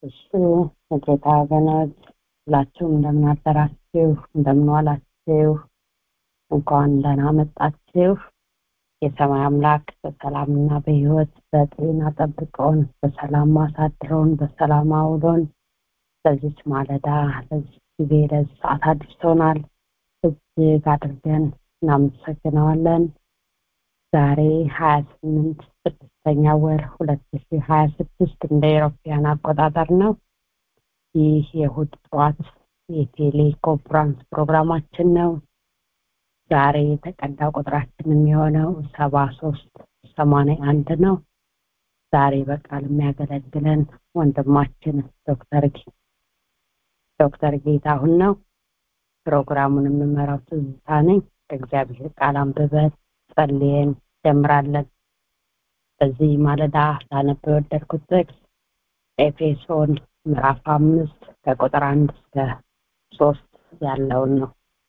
እሱ የጌታ ወገኖች ሁላችሁም እንደምን አደራችሁ እንደምን ዋላችሁ እንኳን ደህና መጣችሁ የሰማይ አምላክ በሰላምና በህይወት በጤና ጠብቀውን በሰላም አሳድረውን በሰላም አውሎን ለዚች ማለዳ ለዚች ጊዜ ለዚህ ሰዓት አድርሶናል እጅግ አድርገን እናመሰግነዋለን ዛሬ ሀያ ስምንት ስድስተኛ ወር ሁለት ሺ ሀያ ስድስት እንደ ኤሮፓያን አቆጣጠር ነው ይህ የእሁድ ጠዋት የቴሌ ኮንፍራንስ ፕሮግራማችን ነው ዛሬ የተቀዳ ቁጥራችን የሚሆነው ሰባ ሶስት ሰማንያ አንድ ነው ዛሬ በቃል የሚያገለግለን ወንድማችን ዶክተር ዶክተር ጌታሁን ነው ፕሮግራሙን የምመራው ትዝታ ነኝ እግዚአብሔር ቃል አንብበን ጸልየን ጀምራለን በዚህ ማለዳ ላነብ የወደድኩት ጥቅስ ኤፌሶን ምዕራፍ አምስት ከቁጥር አንድ እስከ ሶስት ያለውን ነው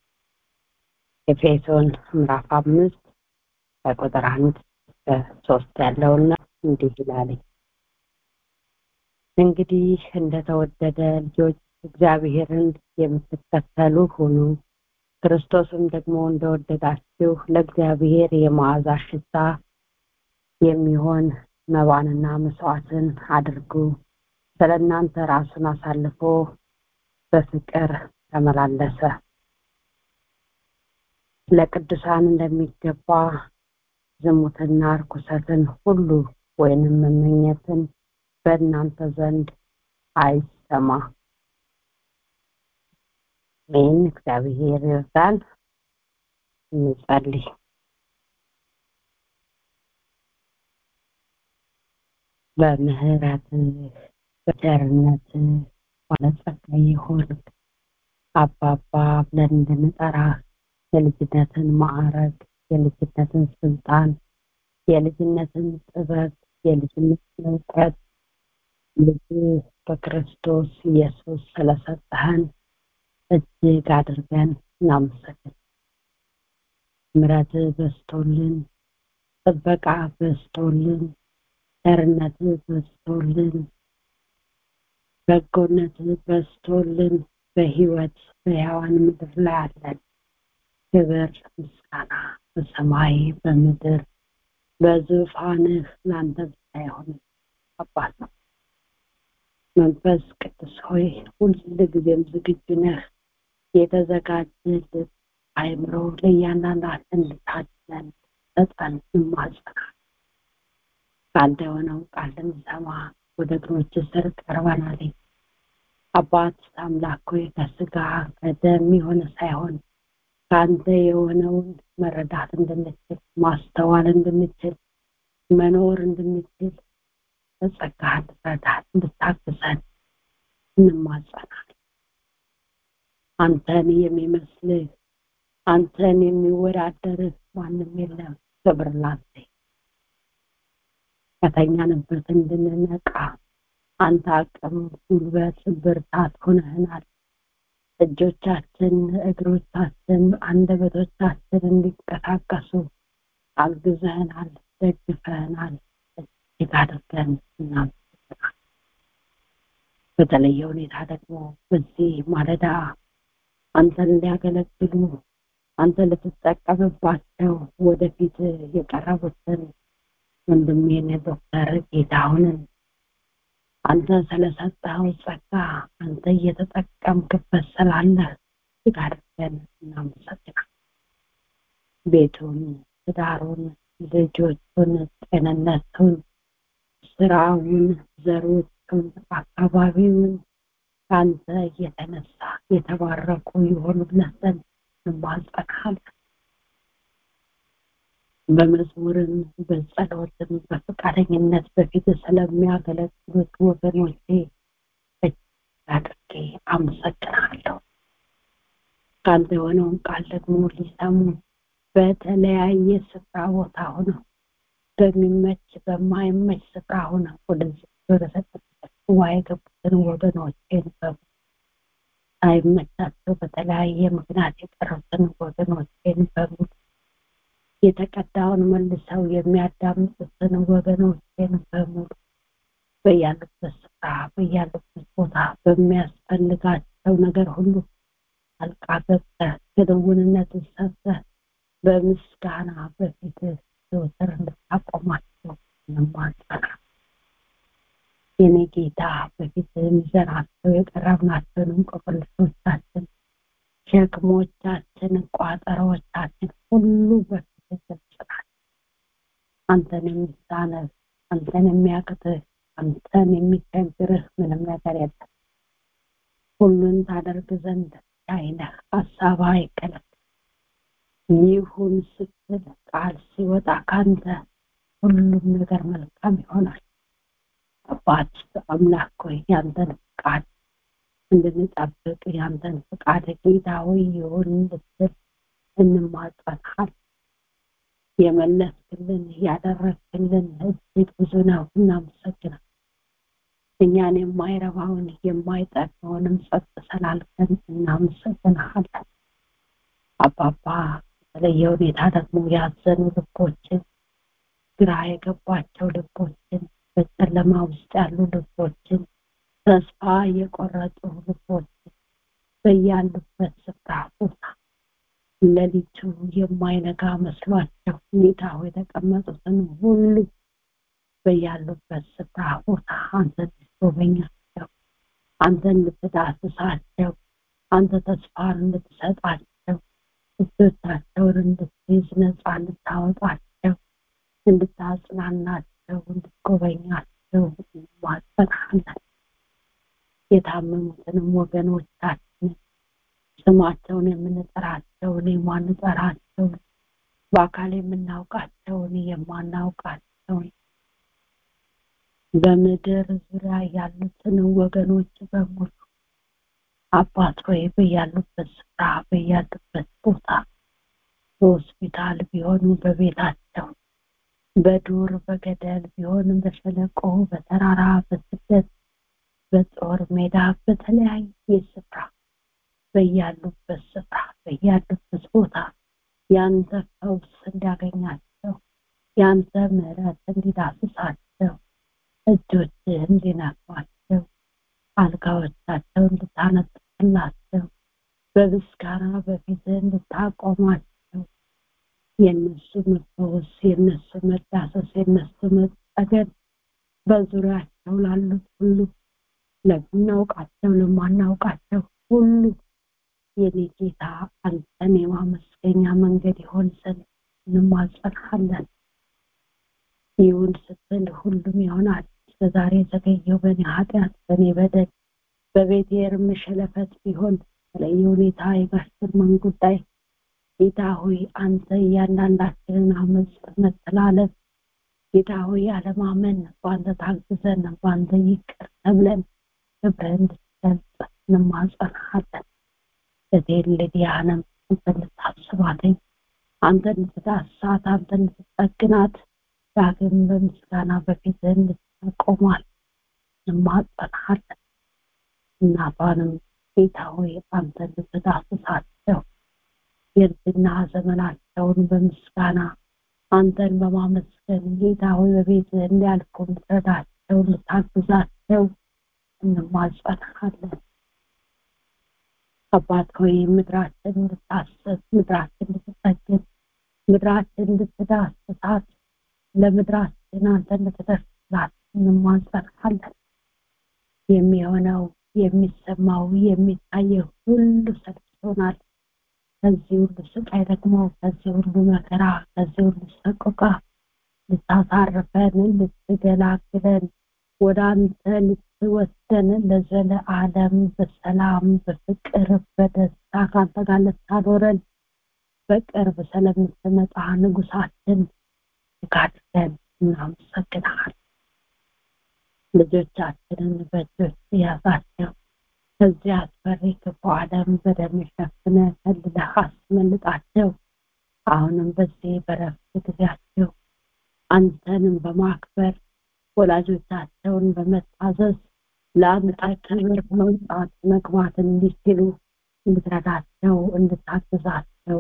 ኤፌሶን ምዕራፍ አምስት ከቁጥር አንድ እስከ ሶስት ያለውና እንዲህ ይላል እንግዲህ እንደተወደደ ልጆች እግዚአብሔርን የምትከተሉ ሁኑ ክርስቶስም ደግሞ እንደወደዳችሁ ለእግዚአብሔር የመዓዛ ሽታ የሚሆን መባንና መስዋዕትን አድርጉ ስለ እናንተ ራሱን አሳልፎ በፍቅር ተመላለሰ ለቅዱሳን እንደሚገባ ዝሙትና እርኩሰትን ሁሉ ወይንም መመኘትን በእናንተ ዘንድ አይሰማ ይህን እግዚአብሔር ይርዳን እንጸልይ በምህረት በቸርነት ባለጸጋ የሆን አባባ ብለን እንድንጠራ የልጅነትን ማዕረግ የልጅነትን ስልጣን የልጅነትን ጥበብ የልጅነትን እውቀት ልጅ በክርስቶስ ኢየሱስ ስለሰጠህን እጅግ አድርገን እናመሰግን ምረት በስቶልን ጥበቃ በስቶልን ቸርነት በስቶልን በጎነት በስቶልን በህይወት በሕያዋን ምድር ላይ አለን ክብር ምስጋና በሰማይ በምድር በዙፋንህ ለአንተ ብቻ የሆነ አባት ነው መንፈስ ቅዱስ ሆይ ሁል ጊዜም ዝግጁ ነህ የተዘጋጀልን አይምሮ ለእያንዳንዳችን እንድታድለን ሰጠን እንማጸናል ከአንተ የሆነው ቃል ልንሰማ ወደ እግሮች ስር ቀርበናል አባት አምላክ ሆይ ከስጋ ከደም የሆነ ሳይሆን ከአንተ የሆነውን መረዳት እንድንችል ማስተዋል እንድንችል መኖር እንድንችል በጸጋ እንድረዳት እንድታግዘን እንማጸናል አንተን የሚመስልህ አንተን የሚወዳደርህ ማንም የለም ክብር ላንተ ከተኛንበት እንድንነቃ አንተ አቅም ጉልበት ብርታት ሆነህናል እጆቻችን እግሮቻችን አንደበቶቻችን እንዲንቀሳቀሱ አግዘህናል ደግፈህናል እጅግ አድርገን እናመሰግናል በተለየ ሁኔታ ደግሞ በዚህ ማለዳ አንተን ሊያገለግሉ አንተ ልትጠቀምባቸው ወደፊት የቀረቡትን ወንድሜን ዶክተር ጌታሁንን አንተ ስለሰጠኸው ጸጋ አንተ እየተጠቀምክበት ስላለህ እጅግ አድርገን እናመሰግናል ቤቱን ትዳሩን ልጆቹን ጤንነቱን ስራውን ዘሮቹን አካባቢውን ከአንተ የተነሳ የተባረኩ የሆኑለት ዘንድ እንማጸናለን በመዝሙርም በጸሎትም በፈቃደኝነት በፊት ስለሚያገለግሉት ወገኖቼ አድርጌ አመሰግናለሁ ከአንተ የሆነውን ቃል ደግሞ ሊሰሙ በተለያየ ስፍራ ቦታ ሆነው በሚመች በማይመች ስፍራ ሆነው ወደዚህ ወደሰጠበት ጉባኤ የገቡትን ወገኖቼን ሳይመቻቸው በተለያየ ምክንያት የቀሩትን ወገኖቼን በሙሉ የተቀዳውን መልሰው የሚያዳምጡትን ወገኖቼን በሙሉ በያሉበት ስፍራ ስፍራ በያሉበት ቦታ በሚያስፈልጋቸው ነገር ሁሉ አልቃ ገብተህ ክንውንነትን ሰጥተህ በምስጋና በፊት ዘወትር እንድታቆማቸው እንማጸና የኔ ጌታ በፊት ይዘናቸው የቀረብናቸውን እንቆቅልሾቻችን ሸክሞቻችን ቋጠሮቻችን ሁሉ በፊት ገልጽናል አንተን የሚሳነህ አንተን የሚያቅትህ አንተን የሚቸግርህ ምንም ነገር የለም ሁሉን ታደርግ ዘንድ አይነህ ሀሳብ አይከለክ ይሁን ስትል ቃል ሲወጣ ካንተ ሁሉም ነገር መልካም ይሆናል አባት አምላክ ሆይ ያንተን ፍቃድ እንድንጠብቅ ያንተን ፍቃድ ጌታ ሆይ ይሁን ልትል እንማጸንሃል የመለስክልን ያደረግክልን እጅግ ብዙ ነው እናመሰግናል እኛን የማይረባውን የማይጠቅመውንም ጸጥ ስላልከን እናመሰግንሃለን አባባ በተለየ ሁኔታ ደግሞ ያዘኑ ልቦችን ግራ የገባቸው ልቦችን በጨለማ ውስጥ ያሉ ልቦችን ተስፋ የቆረጡ ልቦችን በያሉበት ስፍራ ቦታ ለሊቱ የማይነጋ መስሏቸው ሁኔታ የተቀመጡትን ሁሉ በያሉበት ስፍራ ቦታ አንተ ልትጎበኛቸው አንተ እንድትዳስሳቸው አንተ ተስፋን እንድትሰጣቸው እጆቻቸውን እንድትይዝ ነፃ እንድታወጣቸው እንድታጽናናቸው እንድትጎበኛቸው ማጸናለን የታመሙትንም ወገኖቻችንን ስማቸውን የምንጠራቸውን የማንጠራቸውን በአካል የምናውቃቸውን የማናውቃቸውን በምድር ዙሪያ ያሉትን ወገኖች በሙሉ አባት ሆይ በያሉበት ስፍራ በያሉበት ቦታ በሆስፒታል ቢሆኑ በቤታቸው በዱር በገደል ቢሆን በሸለቆ በተራራ በስደት በጦር ሜዳ በተለያየ ስፍራ በያሉበት ስፍራ በያሉበት ቦታ ያንተ ፈውስ እንዲያገኛቸው ያንተ ምሕረት እንዲዳስሳቸው እጆች እንዲነኳቸው አልጋዎቻቸው እንድታነጥፍላቸው በምስጋና በፊት እንድታቆማቸው የእነሱ መፈወስ የእነሱ መዳሰስ የእነሱ መጠገን በዙሪያቸው ላሉት ሁሉ ለምናውቃቸው ለማናውቃቸው ሁሉ የኔ ጌታ አንተን የማመስገኛ መንገድ ይሆን ዘንድ እንማጸንሃለን ይሁን ስትል ሁሉም ይሆናል እስከዛሬ ዘገየው በእኔ ኃጢአት በእኔ በደል በቤቴ እርም ሸለፈት ቢሆን በተለየ ሁኔታ የጋሽ ግርማን ጉዳይ ጌታ ሆይ አንተ እያንዳንዳችንን አመፅ መተላለፍ ጌታ ሆይ አለማመን በአንተ ታግዘን በአንተ ይቅር ተብለን ክብርህን እንድትገልጽ እንማጸንሃለን እቴን ልዲያንም አንተ እንድታስባትኝ አንተ እንድትዳሳት አንተ እንድትጠግናት ዳግም በምስጋና በፊት እንድታቆማል እንማጸንሃለን እናቷንም ጌታ ሆይ አንተ እንድትዳስሳቸው የእርጅና ዘመናቸውን በምስጋና አንተን በማመስገን ጌታ ሆይ በቤት እንዲያልፉ እንድትረዳቸው እንድታግዛቸው እንማጸንሃለን አባት ሆይ ምድራችን እንድታስብ ምድራችን እንድትጠግን ምድራችን እንድትዳስሳት ለምድራችን አንተ እንድትደርስላት እንማጸንሃለን የሚሆነው የሚሰማው የሚታየው ሁሉ ሰልችቶናል ከዚህ ሁሉ ስቃይ ደግሞ ከዚህ ሁሉ መከራ ከዚህ ሁሉ ሰቆቃ ልታሳርፈን ልትገላግለን ወደ አንተ ልትወስደን ለዘለ ዓለም በሰላም በፍቅር በደስታ ከአንተ ጋር ልታኖረን በቅርብ ስለምትመጣ ንጉሳችን ጋድለን እናመሰግናል ልጆቻችንን በእጆች ያዛቸው ከዚህ አስፈሪ ክፉ ዓለም በደም ሸፍነ ከልለህ አስመልጣቸው አሁንም በዚህ በረፍት ጊዜያቸው አንተንም በማክበር ወላጆቻቸውን በመታዘዝ ለአንተ ክብር መውጣት መግባት እንዲችሉ እንድትረዳቸው እንድታግዛቸው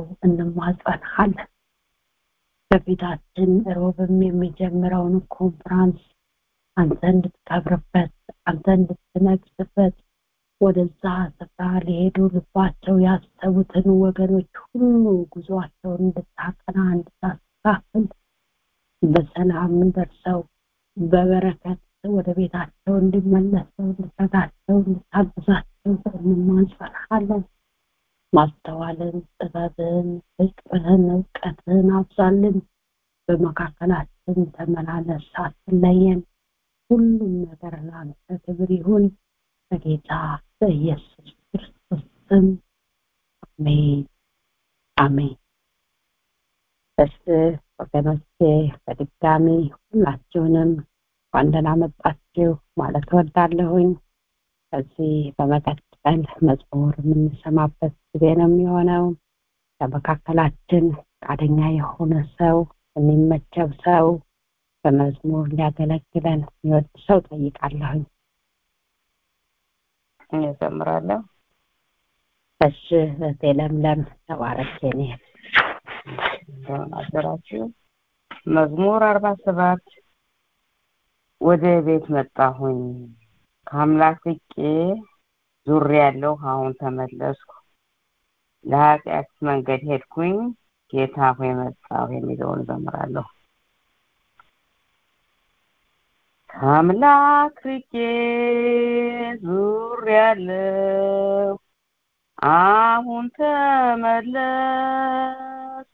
እንማጸንሃለን ከፊታችን ሮብም የሚጀምረውን ኮንፍራንስ አንተ እንድትከብርበት አንተ እንድትነግስበት ወደዛ ስፍራ ሊሄዱ ልባቸው ያሰቡትን ወገኖች ሁሉ ጉዞአቸውን እንድታቀና እንድታስተካክል በሰላም ደርሰው በበረከት ወደ ቤታቸው እንዲመለሱ እንድትረዳቸው እንድታግዛቸው እንማጸናለን። ማስተዋልን፣ ጥበብን፣ ፍቅርን፣ እውቀትን አብዛልን። በመካከላችን ተመላለስ፣ አትለየን። ሁሉም ነገር ለአንተ ክብር ይሁን በጌታ በኢየሱስ ክርስቶስ ስም አሜን አሜን። እሺ ወገኖቼ በድጋሚ ሁላችሁንም እንኳን ደህና መጣችሁ ማለት እወዳለሁኝ። ከዚህ በመቀጠል መዝሙር የምንሰማበት ጊዜ ነው የሚሆነው። ከመካከላችን ፈቃደኛ የሆነ ሰው የሚመቸው ሰው በመዝሙር ሊያገለግለን የሚወድ ሰው ጠይቃለሁኝ። እኔ እዘምራለሁ። እሺ እህቴ ለምለም ተባረክ የኔ እህት። እንደምን አደራችሁ። መዝሙር አርባ ሰባት ወደ ቤት መጣሁኝ ከአምላክ ርቄ ዙሬያለሁ፣ አሁን ተመለስኩ። ለኃጢአት መንገድ ሄድኩኝ፣ ጌታ ሆይ መጣሁ የሚለውን እዘምራለሁ። ከአምላክ ርቄ ዙሬያለሁ፣ አሁን ተመለስኩ።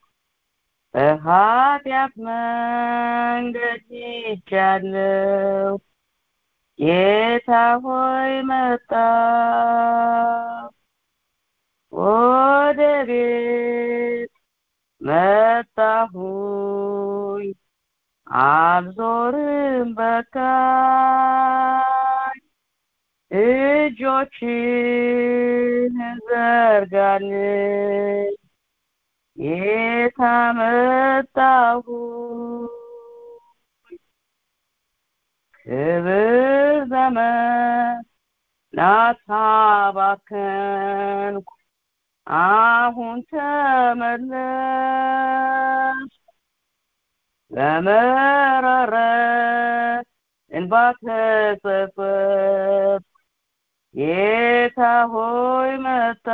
በኃጢአት መንገድ ሄጃለሁ፣ ጌታ ሆይ መጣሁ። ወደ ቤት መጣሁኝ፣ አልዞርም በቃኝ። እጆችን ዘርጋልኝ ጌታ መጣሁ ክብር ዘመናት አባከንኩ አሁን ተመለስኩ በመረረ እንባ ተጸጸትኩ ጌታ ሆይ መጣ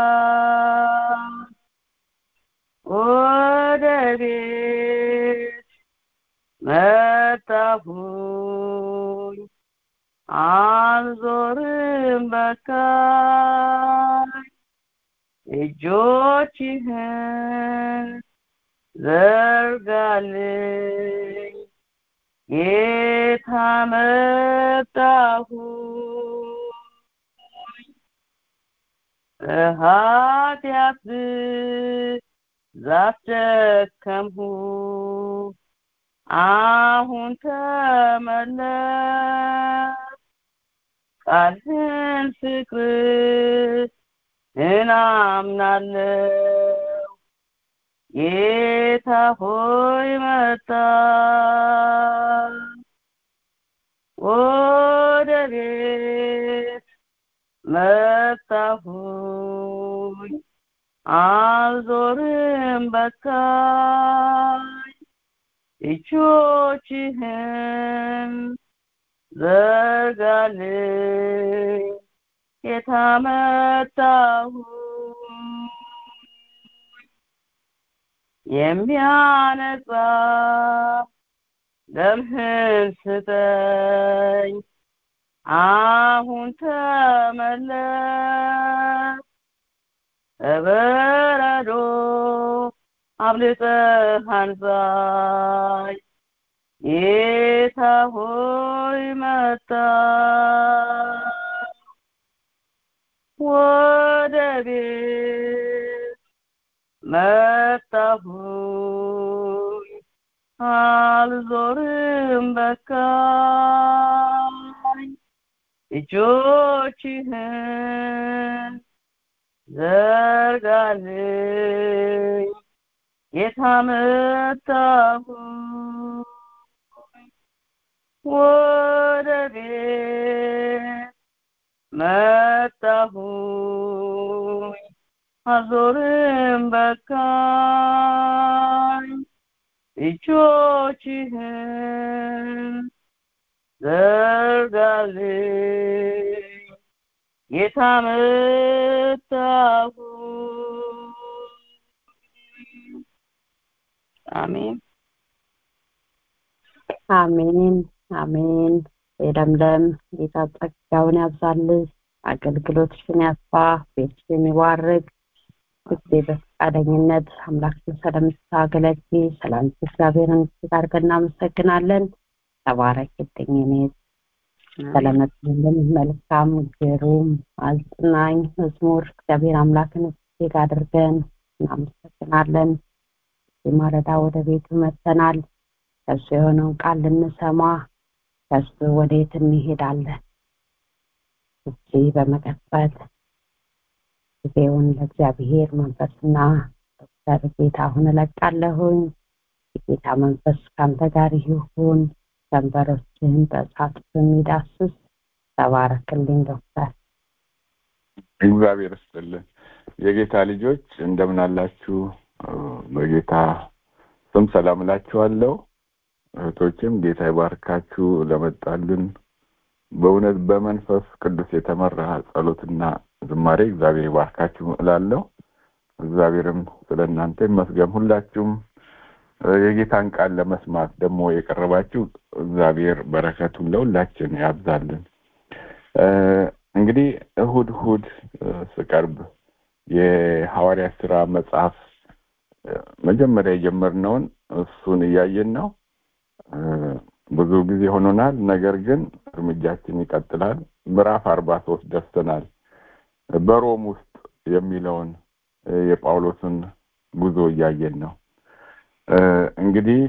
ወደ ቤት መጣሁኝ አልዞርም በቃኝ እጆችህን ዘርጋልኝ ጌታ መጣሁ በኃጢአት ብዛት ደከምሁ አሁን ተመለስ ቃልህን ፍቅር እናምናለው ጌታ ሆይ መጣ ወደ ቤት መጣሁኝ አልዞርም በቃኝ እጆችህን ዘርጋልኝ ጌታ መጣሁ የሚያነጻ ደምህን ስጠኝ አሁን ተመለስ በበረዶ አብልጠህ አንጻኝ ጌታ ሆይ መጣ ወደ ቤት መጣሁኝ አልዞርም በቃኝ እጆችህን ዘርጋልኝ ጌታ መጣሁ ወደ ቤት መጣሁኝ አዞርም በቃኝ እጆችህን ዘርጋልኝ ጌታ መጣሁ አሜን አሜን አሜን የለምለም ጌታ ጸጋውን ያብዛልህ አገልግሎትሽን ያስፋ ቤትሽን ይባርክ ጊዜ በፈቃደኝነት አምላክን ስለምታገለግ ሰላም እግዚአብሔርን እጅግ አድርገን እናመሰግናለን ተባረክልኝ እኔ ስለመጡልን መልካም ግሩም አጽናኝ መዝሙር እግዚአብሔር አምላክን እጅግ አድርገን እናመሰግናለን ማለዳ ወደ ቤቱ መጥተናል ከሱ የሆነውን ቃል ልንሰማ ከሱ ወዴት እንሄዳለን እዚህ በመቀጠል ጊዜውን ለእግዚአብሔር መንፈስና ዶክተር ጌታ አሁን እለቃለሁኝ የጌታ መንፈስ ከአንተ ጋር ይሁን ቀንበሮችህን በእሳት በሚዳስስ ተባረክልኝ ዶክተር እግዚአብሔር ይስጥልን የጌታ ልጆች እንደምን አላችሁ በጌታ ስም ሰላም እላችኋለሁ እህቶችም ጌታ ይባርካችሁ ለመጣልን በእውነት በመንፈስ ቅዱስ የተመራ ጸሎትና ዝማሬ እግዚአብሔር ይባርካችሁ እላለሁ እግዚአብሔርም ስለ እናንተ ይመስገን ሁላችሁም የጌታን ቃል ለመስማት ደግሞ የቀረባችሁ እግዚአብሔር በረከቱን ለሁላችን ያብዛልን እንግዲህ እሁድ እሁድ ስቀርብ የሐዋርያ ስራ መጽሐፍ መጀመሪያ የጀመርነውን እሱን እያየን ነው ብዙ ጊዜ ሆኖናል ነገር ግን እርምጃችን ይቀጥላል ምዕራፍ አርባ ሶስት ደርሰናል በሮም ውስጥ የሚለውን የጳውሎስን ጉዞ እያየን ነው እንግዲህ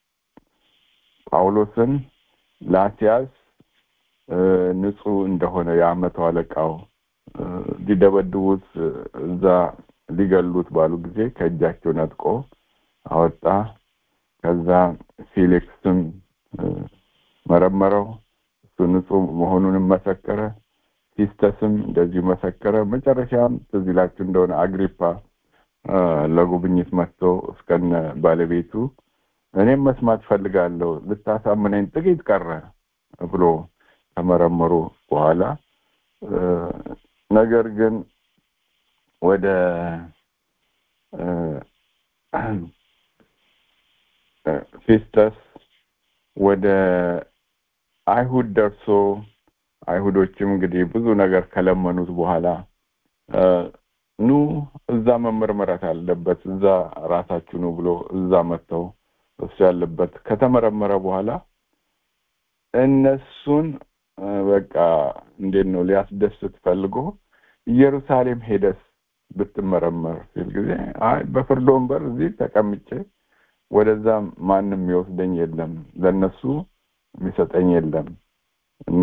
ጳውሎስን ላሲያስ ንጹህ እንደሆነ የአመቱ አለቃው ሊደበድቡት እዛ ሊገሉት ባሉ ጊዜ ከእጃቸው ነጥቆ አወጣ ከዛ ፊሊክስም መረመረው እሱ ንጹህ መሆኑንም መሰከረ ሲስተስም እንደዚሁ መሰከረ መጨረሻም ትዝ ይላችሁ እንደሆነ አግሪፓ ለጉብኝት መጥቶ እስከነ ባለቤቱ እኔም መስማት ፈልጋለሁ ልታሳምነኝ ጥቂት ቀረ ብሎ ከመረመሩ በኋላ ነገር ግን ወደ ፊስተስ ወደ አይሁድ ደርሶ አይሁዶችም እንግዲህ ብዙ ነገር ከለመኑት በኋላ ኑ እዛ መመርመራት አለበት እዛ ራሳችሁ ነው ብሎ እዛ መጥተው እሱ ያለበት ከተመረመረ በኋላ እነሱን በቃ እንዴት ነው ሊያስደስት ፈልጎ ኢየሩሳሌም ሄደስ ብትመረመር ሲል ጊዜ አይ በፍርድ ወንበር እዚህ ተቀምጬ ወደዛ ማንም የሚወስደኝ የለም ለነሱ የሚሰጠኝ የለም እና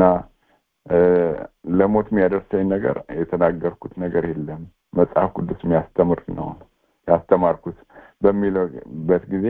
ለሞት የሚያደርሰኝ ነገር የተናገርኩት ነገር የለም መጽሐፍ ቅዱስ የሚያስተምር ነው ያስተማርኩት በሚለበት ጊዜ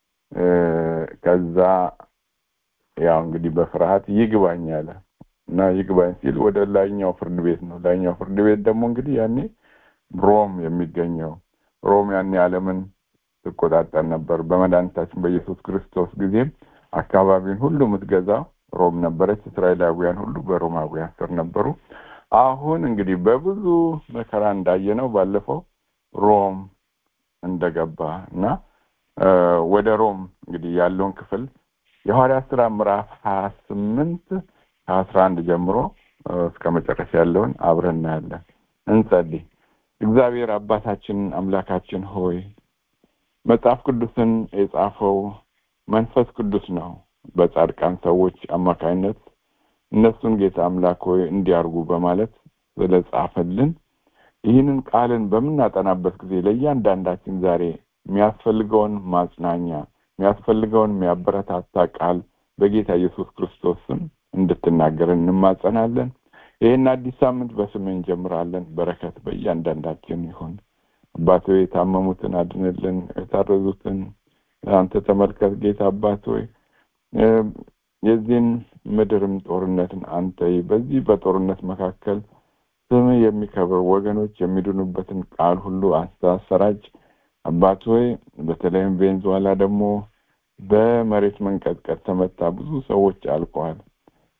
ከዛ ያው እንግዲህ በፍርሃት ይግባኝ አለ እና ይግባኝ ሲል ወደ ላይኛው ፍርድ ቤት ነው ላይኛው ፍርድ ቤት ደግሞ እንግዲህ ያኔ ሮም የሚገኘው ሮም ያኔ ዓለምን ትቆጣጠር ነበር በመድኃኒታችን በኢየሱስ ክርስቶስ ጊዜም አካባቢውን ሁሉ የምትገዛ ሮም ነበረች እስራኤላዊያን ሁሉ በሮማውያን ስር ነበሩ አሁን እንግዲህ በብዙ መከራ እንዳየነው ባለፈው ሮም እንደገባ እና ወደ ሮም እንግዲህ ያለውን ክፍል የሐዋርያ ስራ ምዕራፍ ሀያ ስምንት ከአስራ አንድ ጀምሮ እስከ መጨረሻ ያለውን አብረን እናያለን እንጸልይ እግዚአብሔር አባታችን አምላካችን ሆይ መጽሐፍ ቅዱስን የጻፈው መንፈስ ቅዱስ ነው በጻድቃን ሰዎች አማካይነት እነሱን ጌታ አምላክ ሆይ እንዲያርጉ በማለት ስለጻፈልን ይህንን ቃልን በምናጠናበት ጊዜ ለእያንዳንዳችን ዛሬ የሚያስፈልገውን ማጽናኛ የሚያስፈልገውን የሚያበረታታ ቃል በጌታ ኢየሱስ ክርስቶስ ስም እንድትናገርን እንማጸናለን ይህን አዲስ ሳምንት በስም እንጀምራለን በረከት በእያንዳንዳችን ይሁን አባት ሆይ የታመሙትን አድንልን የታረዙትን አንተ ተመልከት ጌታ አባት ሆይ የዚህን ምድርም ጦርነትን አንተ በዚህ በጦርነት መካከል ስም የሚከብር ወገኖች የሚድኑበትን ቃል ሁሉ አስተሰራጭ አባት ሆይ በተለይም ቬንዙዋላ ደግሞ በመሬት መንቀጥቀጥ ተመታ ብዙ ሰዎች አልቀዋል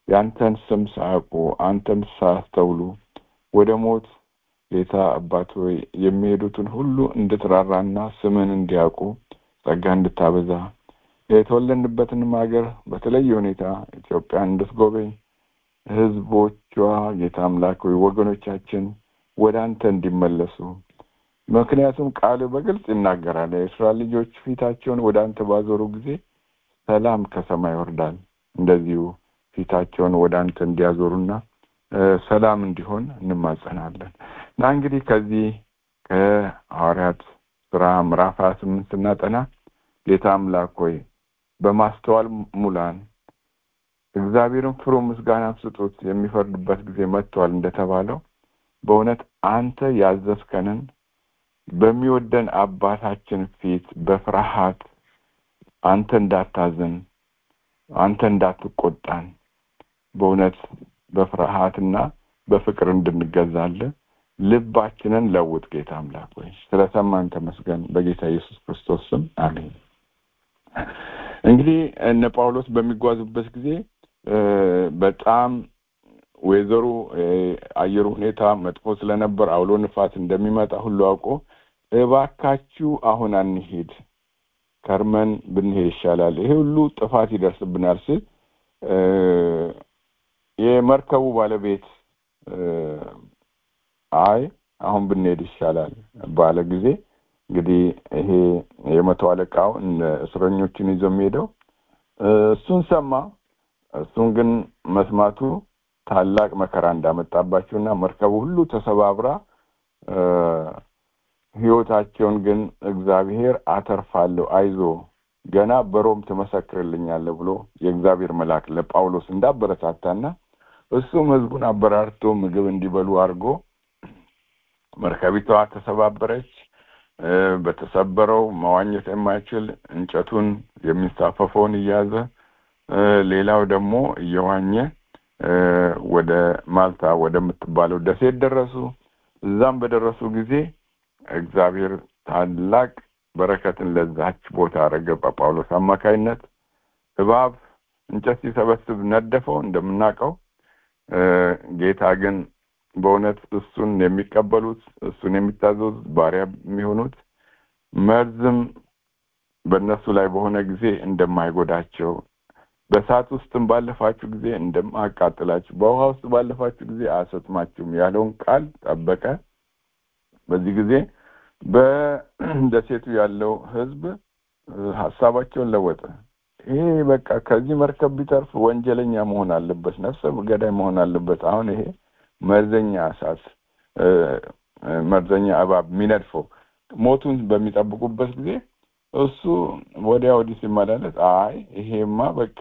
የአንተን ስም ሳያውቁ አንተን ሳያስተውሉ ወደ ሞት ጌታ አባት ሆይ የሚሄዱትን ሁሉ እንድትራራና ስምን እንዲያውቁ ጸጋ እንድታበዛ የተወለድንበትንም ሀገር በተለየ ሁኔታ ኢትዮጵያን እንድትጎበኝ ህዝቦቿ ጌታ አምላክ ሆይ ወገኖቻችን ወደ አንተ እንዲመለሱ ምክንያቱም ቃል በግልጽ ይናገራል የእስራኤል ልጆች ፊታቸውን ወደ አንተ ባዞሩ ጊዜ ሰላም ከሰማይ ይወርዳል እንደዚሁ ፊታቸውን ወደ አንተ እንዲያዞሩና ሰላም እንዲሆን እንማጸናለን እና እንግዲህ ከዚህ ከሐዋርያት ስራ ምዕራፍ ሀያ ስምንት ስናጠና ጌታ አምላክ ሆይ በማስተዋል ሙላን እግዚአብሔርን ፍሩ ምስጋና ስጡት የሚፈርድበት ጊዜ መጥቷል እንደተባለው በእውነት አንተ ያዘዝከንን በሚወደን አባታችን ፊት በፍርሃት አንተ እንዳታዘን አንተ እንዳትቆጣን በእውነት በፍርሃትና በፍቅር እንድንገዛለ ልባችንን ለውጥ ጌታ አምላክ ወይ ስለሰማን ተመስገን በጌታ ኢየሱስ ክርስቶስ ስም አሜን እንግዲህ እነ ጳውሎስ በሚጓዙበት ጊዜ በጣም ወይዘሩ አየሩ ሁኔታ መጥፎ ስለነበር አውሎ ንፋስ እንደሚመጣ ሁሉ አውቆ እባካችሁ አሁን አንሄድ ከርመን ብንሄድ ይሻላል ይሄ ሁሉ ጥፋት ይደርስብናል ስል የመርከቡ ባለቤት አይ አሁን ብንሄድ ይሻላል ባለ ጊዜ እንግዲህ ይሄ የመቶ አለቃው እስረኞችን ይዞ የሚሄደው እሱን ሰማ እሱን ግን መስማቱ ታላቅ መከራ እንዳመጣባቸውና መርከቡ ሁሉ ተሰባብራ ህይወታቸውን ግን እግዚአብሔር አተርፋለሁ አይዞ ገና በሮም ትመሰክርልኛለህ ብሎ የእግዚአብሔር መልአክ ለጳውሎስ እንዳበረታታና እሱም ህዝቡን አበራርቶ ምግብ እንዲበሉ አድርጎ መርከቢቷ ተሰባበረች በተሰበረው መዋኘት የማይችል እንጨቱን የሚንሳፈፈውን እያዘ ሌላው ደግሞ እየዋኘ ወደ ማልታ ወደምትባለው ደሴት ደረሱ እዛም በደረሱ ጊዜ እግዚአብሔር ታላቅ በረከትን ለዛች ቦታ አረገ በጳውሎስ አማካይነት እባብ እንጨት ሲሰበስብ ነደፈው እንደምናውቀው ጌታ ግን በእውነት እሱን የሚቀበሉት እሱን የሚታዘዙት ባሪያ የሚሆኑት መርዝም በእነሱ ላይ በሆነ ጊዜ እንደማይጎዳቸው በእሳት ውስጥም ባለፋችሁ ጊዜ እንደማያቃጥላችሁ በውሃ ውስጥ ባለፋችሁ ጊዜ አያሰጥማችሁም ያለውን ቃል ጠበቀ በዚህ ጊዜ በደሴቱ ያለው ህዝብ ሀሳባቸውን ለወጠ ይሄ በቃ ከዚህ መርከብ ቢተርፍ ወንጀለኛ መሆን አለበት ነፍሰ ገዳይ መሆን አለበት አሁን ይሄ መርዘኛ እሳት መርዘኛ እባብ የሚነድፈው ሞቱን በሚጠብቁበት ጊዜ እሱ ወዲያ ወዲህ ሲመላለስ አይ ይሄማ በቃ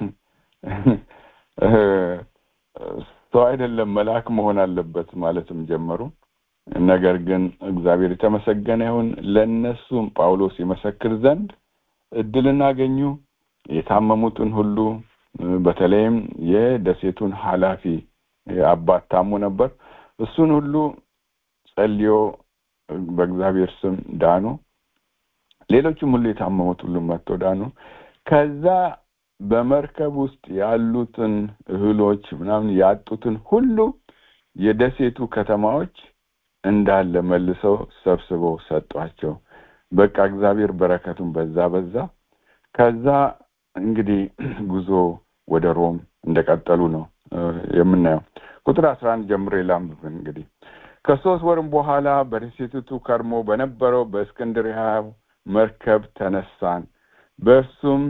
ሰው አይደለም መልአክ መሆን አለበት ማለትም ጀመሩ ነገር ግን እግዚአብሔር የተመሰገነ ይሁን ለእነሱም ጳውሎስ ይመሰክር ዘንድ እድልን አገኙ የታመሙትን ሁሉ በተለይም የደሴቱን ኃላፊ አባት ታሞ ነበር እሱን ሁሉ ጸልዮ በእግዚአብሔር ስም ዳኑ ሌሎችም ሁሉ የታመሙት ሁሉ መጥተው ዳኑ ከዛ በመርከብ ውስጥ ያሉትን እህሎች ምናምን ያጡትን ሁሉ የደሴቱ ከተማዎች እንዳለ መልሰው ሰብስበው ሰጧቸው በቃ እግዚአብሔር በረከቱን በዛ በዛ ከዛ እንግዲህ ጉዞ ወደ ሮም እንደቀጠሉ ነው የምናየው ቁጥር አስራ አንድ ጀምሮ ላንብብ እንግዲህ ከሶስት ወርም በኋላ በደሴቲቱ ከርሞ በነበረው በእስክንድርያ መርከብ ተነሳን በእርሱም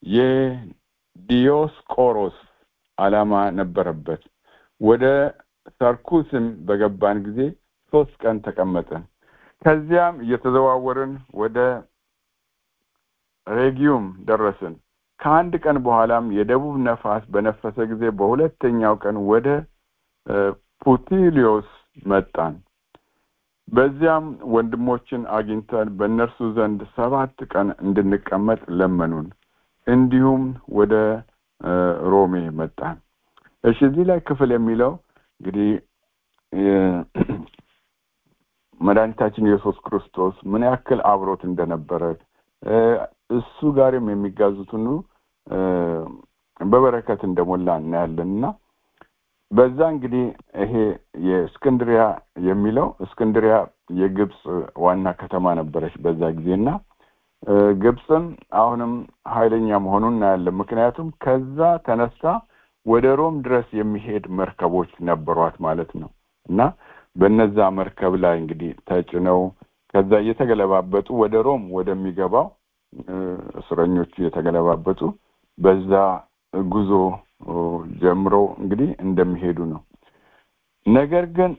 የዲዮስቆሮስ አላማ ነበረበት ወደ ሰርኩስም በገባን ጊዜ ሶስት ቀን ተቀመጠን ከዚያም እየተዘዋወርን ወደ ሬጊዩም ደረስን ከአንድ ቀን በኋላም የደቡብ ነፋስ በነፈሰ ጊዜ በሁለተኛው ቀን ወደ ፑቲሊዮስ መጣን በዚያም ወንድሞችን አግኝተን በእነርሱ ዘንድ ሰባት ቀን እንድንቀመጥ ለመኑን እንዲሁም ወደ ሮሜ መጣን እሺ እዚህ ላይ ክፍል የሚለው እንግዲህ መድኃኒታችን ኢየሱስ ክርስቶስ ምን ያክል አብሮት እንደነበረ እሱ ጋርም የሚጋዙት ሁሉ በበረከት እንደሞላ እናያለን እና በዛ እንግዲህ ይሄ የእስክንድሪያ የሚለው እስክንድሪያ የግብፅ ዋና ከተማ ነበረች በዛ ጊዜና ግብፅም አሁንም ኃይለኛ መሆኑን እናያለን። ምክንያቱም ከዛ ተነሳ ወደ ሮም ድረስ የሚሄድ መርከቦች ነበሯት ማለት ነው እና በነዛ መርከብ ላይ እንግዲህ ተጭነው ከዛ እየተገለባበጡ ወደ ሮም ወደሚገባው እስረኞቹ እየተገለባበጡ በዛ ጉዞ ጀምረው እንግዲህ እንደሚሄዱ ነው። ነገር ግን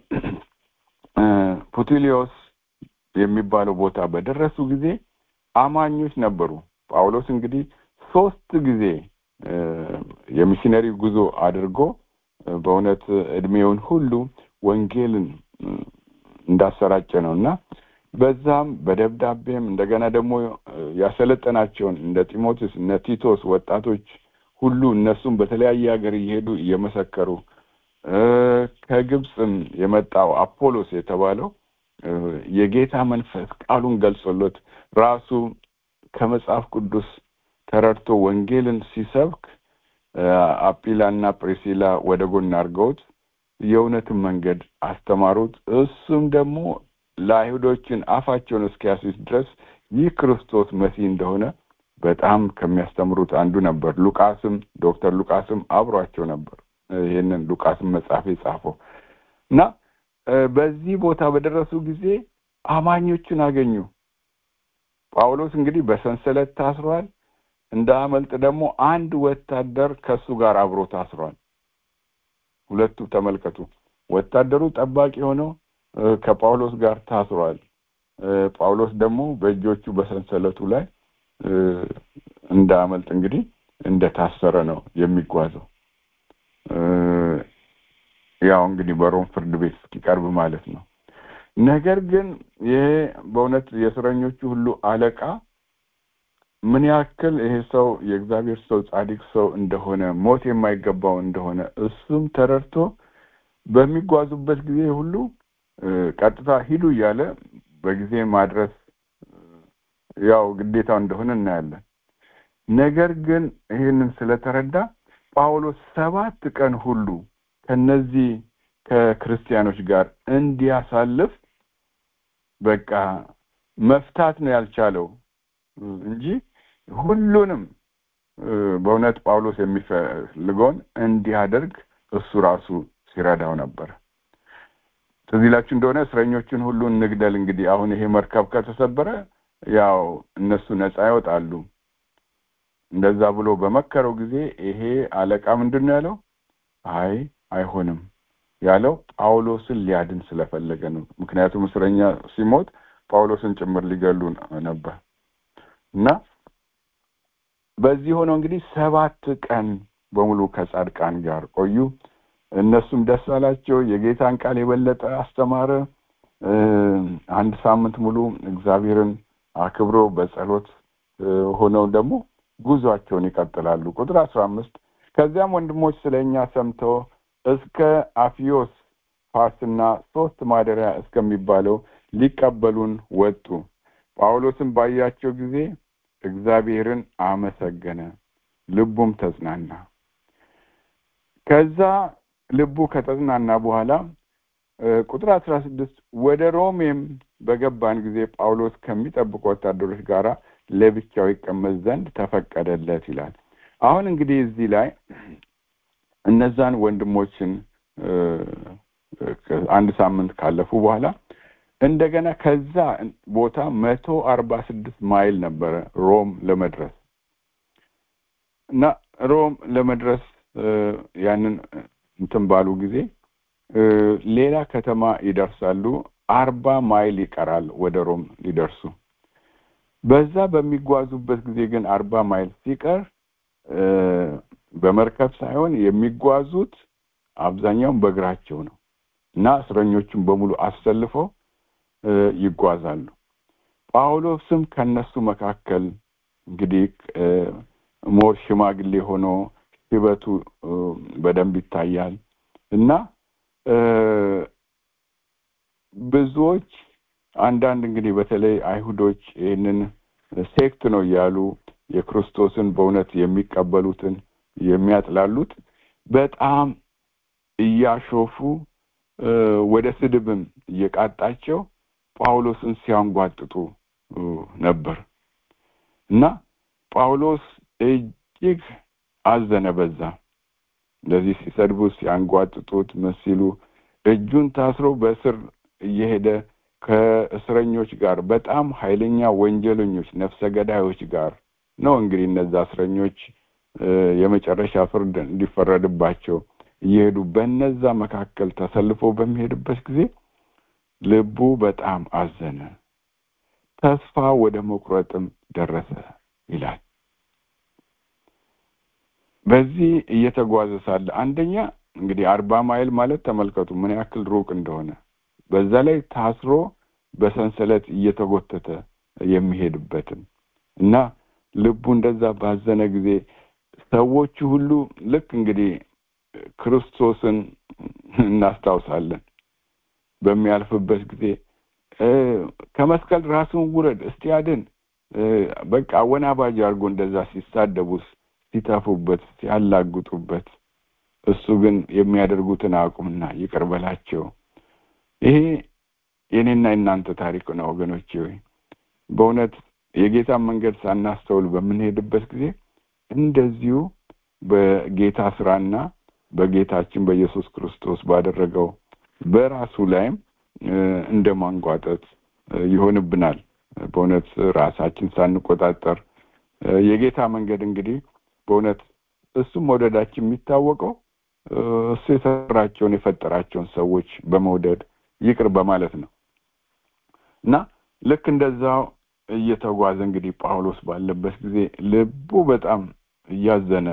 ፑቲሊዮስ የሚባለው ቦታ በደረሱ ጊዜ አማኞች ነበሩ። ጳውሎስ እንግዲህ ሶስት ጊዜ የሚሽነሪ ጉዞ አድርጎ በእውነት እድሜውን ሁሉ ወንጌልን እንዳሰራጨ ነው እና በዛም በደብዳቤም እንደገና ደግሞ ያሰለጠናቸውን እንደ ጢሞቴዎስ እነ ቲቶስ ወጣቶች ሁሉ እነሱም በተለያየ ሀገር እየሄዱ እየመሰከሩ ከግብፅም የመጣው አፖሎስ የተባለው የጌታ መንፈስ ቃሉን ገልጾለት ራሱ ከመጽሐፍ ቅዱስ ተረድቶ ወንጌልን ሲሰብክ አጲላና ፕሪሲላ ወደ ጎን አድርገውት የእውነትን መንገድ አስተማሩት። እሱም ደግሞ ለአይሁዶችን አፋቸውን እስኪያስይዝ ድረስ ይህ ክርስቶስ መሲህ እንደሆነ በጣም ከሚያስተምሩት አንዱ ነበር። ሉቃስም ዶክተር ሉቃስም አብሯቸው ነበር። ይህንን ሉቃስም መጽሐፍ የጻፈው እና በዚህ ቦታ በደረሱ ጊዜ አማኞችን አገኙ። ጳውሎስ እንግዲህ በሰንሰለት ታስሯል። እንደ አመልጥ ደግሞ አንድ ወታደር ከሱ ጋር አብሮ ታስሯል። ሁለቱ ተመልከቱ። ወታደሩ ጠባቂ ሆነው ከጳውሎስ ጋር ታስሯል። ጳውሎስ ደግሞ በእጆቹ በሰንሰለቱ ላይ እንደ አመልጥ እንግዲህ እንደታሰረ ነው የሚጓዘው። ያው እንግዲህ በሮም ፍርድ ቤት እስኪቀርብ ማለት ነው። ነገር ግን ይሄ በእውነት የእስረኞቹ ሁሉ አለቃ ምን ያክል ይሄ ሰው የእግዚአብሔር ሰው ጻድቅ ሰው እንደሆነ ሞት የማይገባው እንደሆነ እሱም ተረድቶ በሚጓዙበት ጊዜ ሁሉ ቀጥታ ሂዱ እያለ በጊዜ ማድረስ ያው ግዴታው እንደሆነ እናያለን። ነገር ግን ይህንን ስለተረዳ ጳውሎስ ሰባት ቀን ሁሉ ከነዚህ ከክርስቲያኖች ጋር እንዲያሳልፍ በቃ መፍታት ነው ያልቻለው እንጂ ሁሉንም በእውነት ጳውሎስ የሚፈልገውን እንዲያደርግ እሱ ራሱ ሲረዳው ነበር። ትዝ ይላችሁ እንደሆነ እስረኞችን ሁሉ እንግደል፣ እንግዲህ አሁን ይሄ መርከብ ከተሰበረ ያው እነሱ ነፃ ይወጣሉ። እንደዛ ብሎ በመከረው ጊዜ ይሄ አለቃ ምንድን ነው ያለው? አይ አይሆንም ያለው ጳውሎስን ሊያድን ስለፈለገ ነው። ምክንያቱም እስረኛ ሲሞት ጳውሎስን ጭምር ሊገሉ ነበር እና በዚህ ሆነው እንግዲህ ሰባት ቀን በሙሉ ከጻድቃን ጋር ቆዩ። እነሱም ደስ አላቸው። የጌታን ቃል የበለጠ አስተማረ። አንድ ሳምንት ሙሉ እግዚአብሔርን አክብሮ በጸሎት ሆነው ደግሞ ጉዟቸውን ይቀጥላሉ። ቁጥር አስራ አምስት ከዚያም ወንድሞች ስለ እኛ ሰምተው እስከ አፊዮስ ፋርስና ሶስት ማደሪያ እስከሚባለው ሊቀበሉን ወጡ። ጳውሎስም ባያቸው ጊዜ እግዚአብሔርን አመሰገነ፣ ልቡም ተጽናና። ከዛ ልቡ ከተጽናና በኋላ ቁጥር አስራ ስድስት ወደ ሮሜም በገባን ጊዜ ጳውሎስ ከሚጠብቁ ወታደሮች ጋር ለብቻው ይቀመጥ ዘንድ ተፈቀደለት ይላል። አሁን እንግዲህ እዚህ ላይ እነዛን ወንድሞችን አንድ ሳምንት ካለፉ በኋላ እንደገና ከዛ ቦታ መቶ አርባ ስድስት ማይል ነበረ ሮም ለመድረስ እና ሮም ለመድረስ ያንን እንትን ባሉ ጊዜ ሌላ ከተማ ይደርሳሉ። አርባ ማይል ይቀራል ወደ ሮም ሊደርሱ። በዛ በሚጓዙበት ጊዜ ግን አርባ ማይል ሲቀር በመርከብ ሳይሆን የሚጓዙት አብዛኛውን በእግራቸው ነው እና እስረኞቹን በሙሉ አሰልፈው ይጓዛሉ። ጳውሎስም ከነሱ መካከል እንግዲህ ሞር ሽማግሌ ሆኖ ሽበቱ በደንብ ይታያል እና ብዙዎች አንዳንድ እንግዲህ በተለይ አይሁዶች ይህንን ሴክት ነው እያሉ የክርስቶስን በእውነት የሚቀበሉትን የሚያጥላሉት በጣም እያሾፉ ወደ ስድብም እየቃጣቸው ጳውሎስን ሲያንጓጥጡ ነበር እና ጳውሎስ እጅግ አዘነ በዛ እንደዚህ ሲሰድቡት ሲያንጓጥጡት ምን ሲሉ እጁን ታስሮ በእስር እየሄደ ከእስረኞች ጋር በጣም ኃይለኛ ወንጀለኞች ነፍሰ ገዳዮች ጋር ነው እንግዲህ እነዛ እስረኞች የመጨረሻ ፍርድ እንዲፈረድባቸው እየሄዱ በነዛ መካከል ተሰልፎ በሚሄድበት ጊዜ ልቡ በጣም አዘነ ተስፋ ወደ መቁረጥም ደረሰ ይላል በዚህ እየተጓዘ ሳለ አንደኛ እንግዲህ አርባ ማይል ማለት ተመልከቱ ምን ያክል ሩቅ እንደሆነ በዛ ላይ ታስሮ በሰንሰለት እየተጎተተ የሚሄድበትን እና ልቡ እንደዛ ባዘነ ጊዜ ሰዎቹ ሁሉ ልክ እንግዲህ ክርስቶስን እናስታውሳለን በሚያልፍበት ጊዜ ከመስቀል ራሱን ውረድ እስቲ አድን በቃ አወናባጅ አድርጎ እንደዛ ሲሳደቡት ሲተፉበት ሲያላግጡበት እሱ ግን የሚያደርጉትን አቁምና ይቅር በላቸው ይሄ የኔና የእናንተ ታሪክ ነው ወገኖቼ ወይ በእውነት የጌታን መንገድ ሳናስተውል በምንሄድበት ጊዜ እንደዚሁ በጌታ ስራና በጌታችን በኢየሱስ ክርስቶስ ባደረገው በራሱ ላይም እንደ ማንጓጠጥ ይሆንብናል በእውነት ራሳችን ሳንቆጣጠር የጌታ መንገድ እንግዲህ በእውነት እሱም መውደዳችን የሚታወቀው እሱ የሰራቸውን የፈጠራቸውን ሰዎች በመውደድ ይቅር በማለት ነው እና ልክ እንደዛው እየተጓዘ እንግዲህ ጳውሎስ ባለበት ጊዜ ልቡ በጣም እያዘነ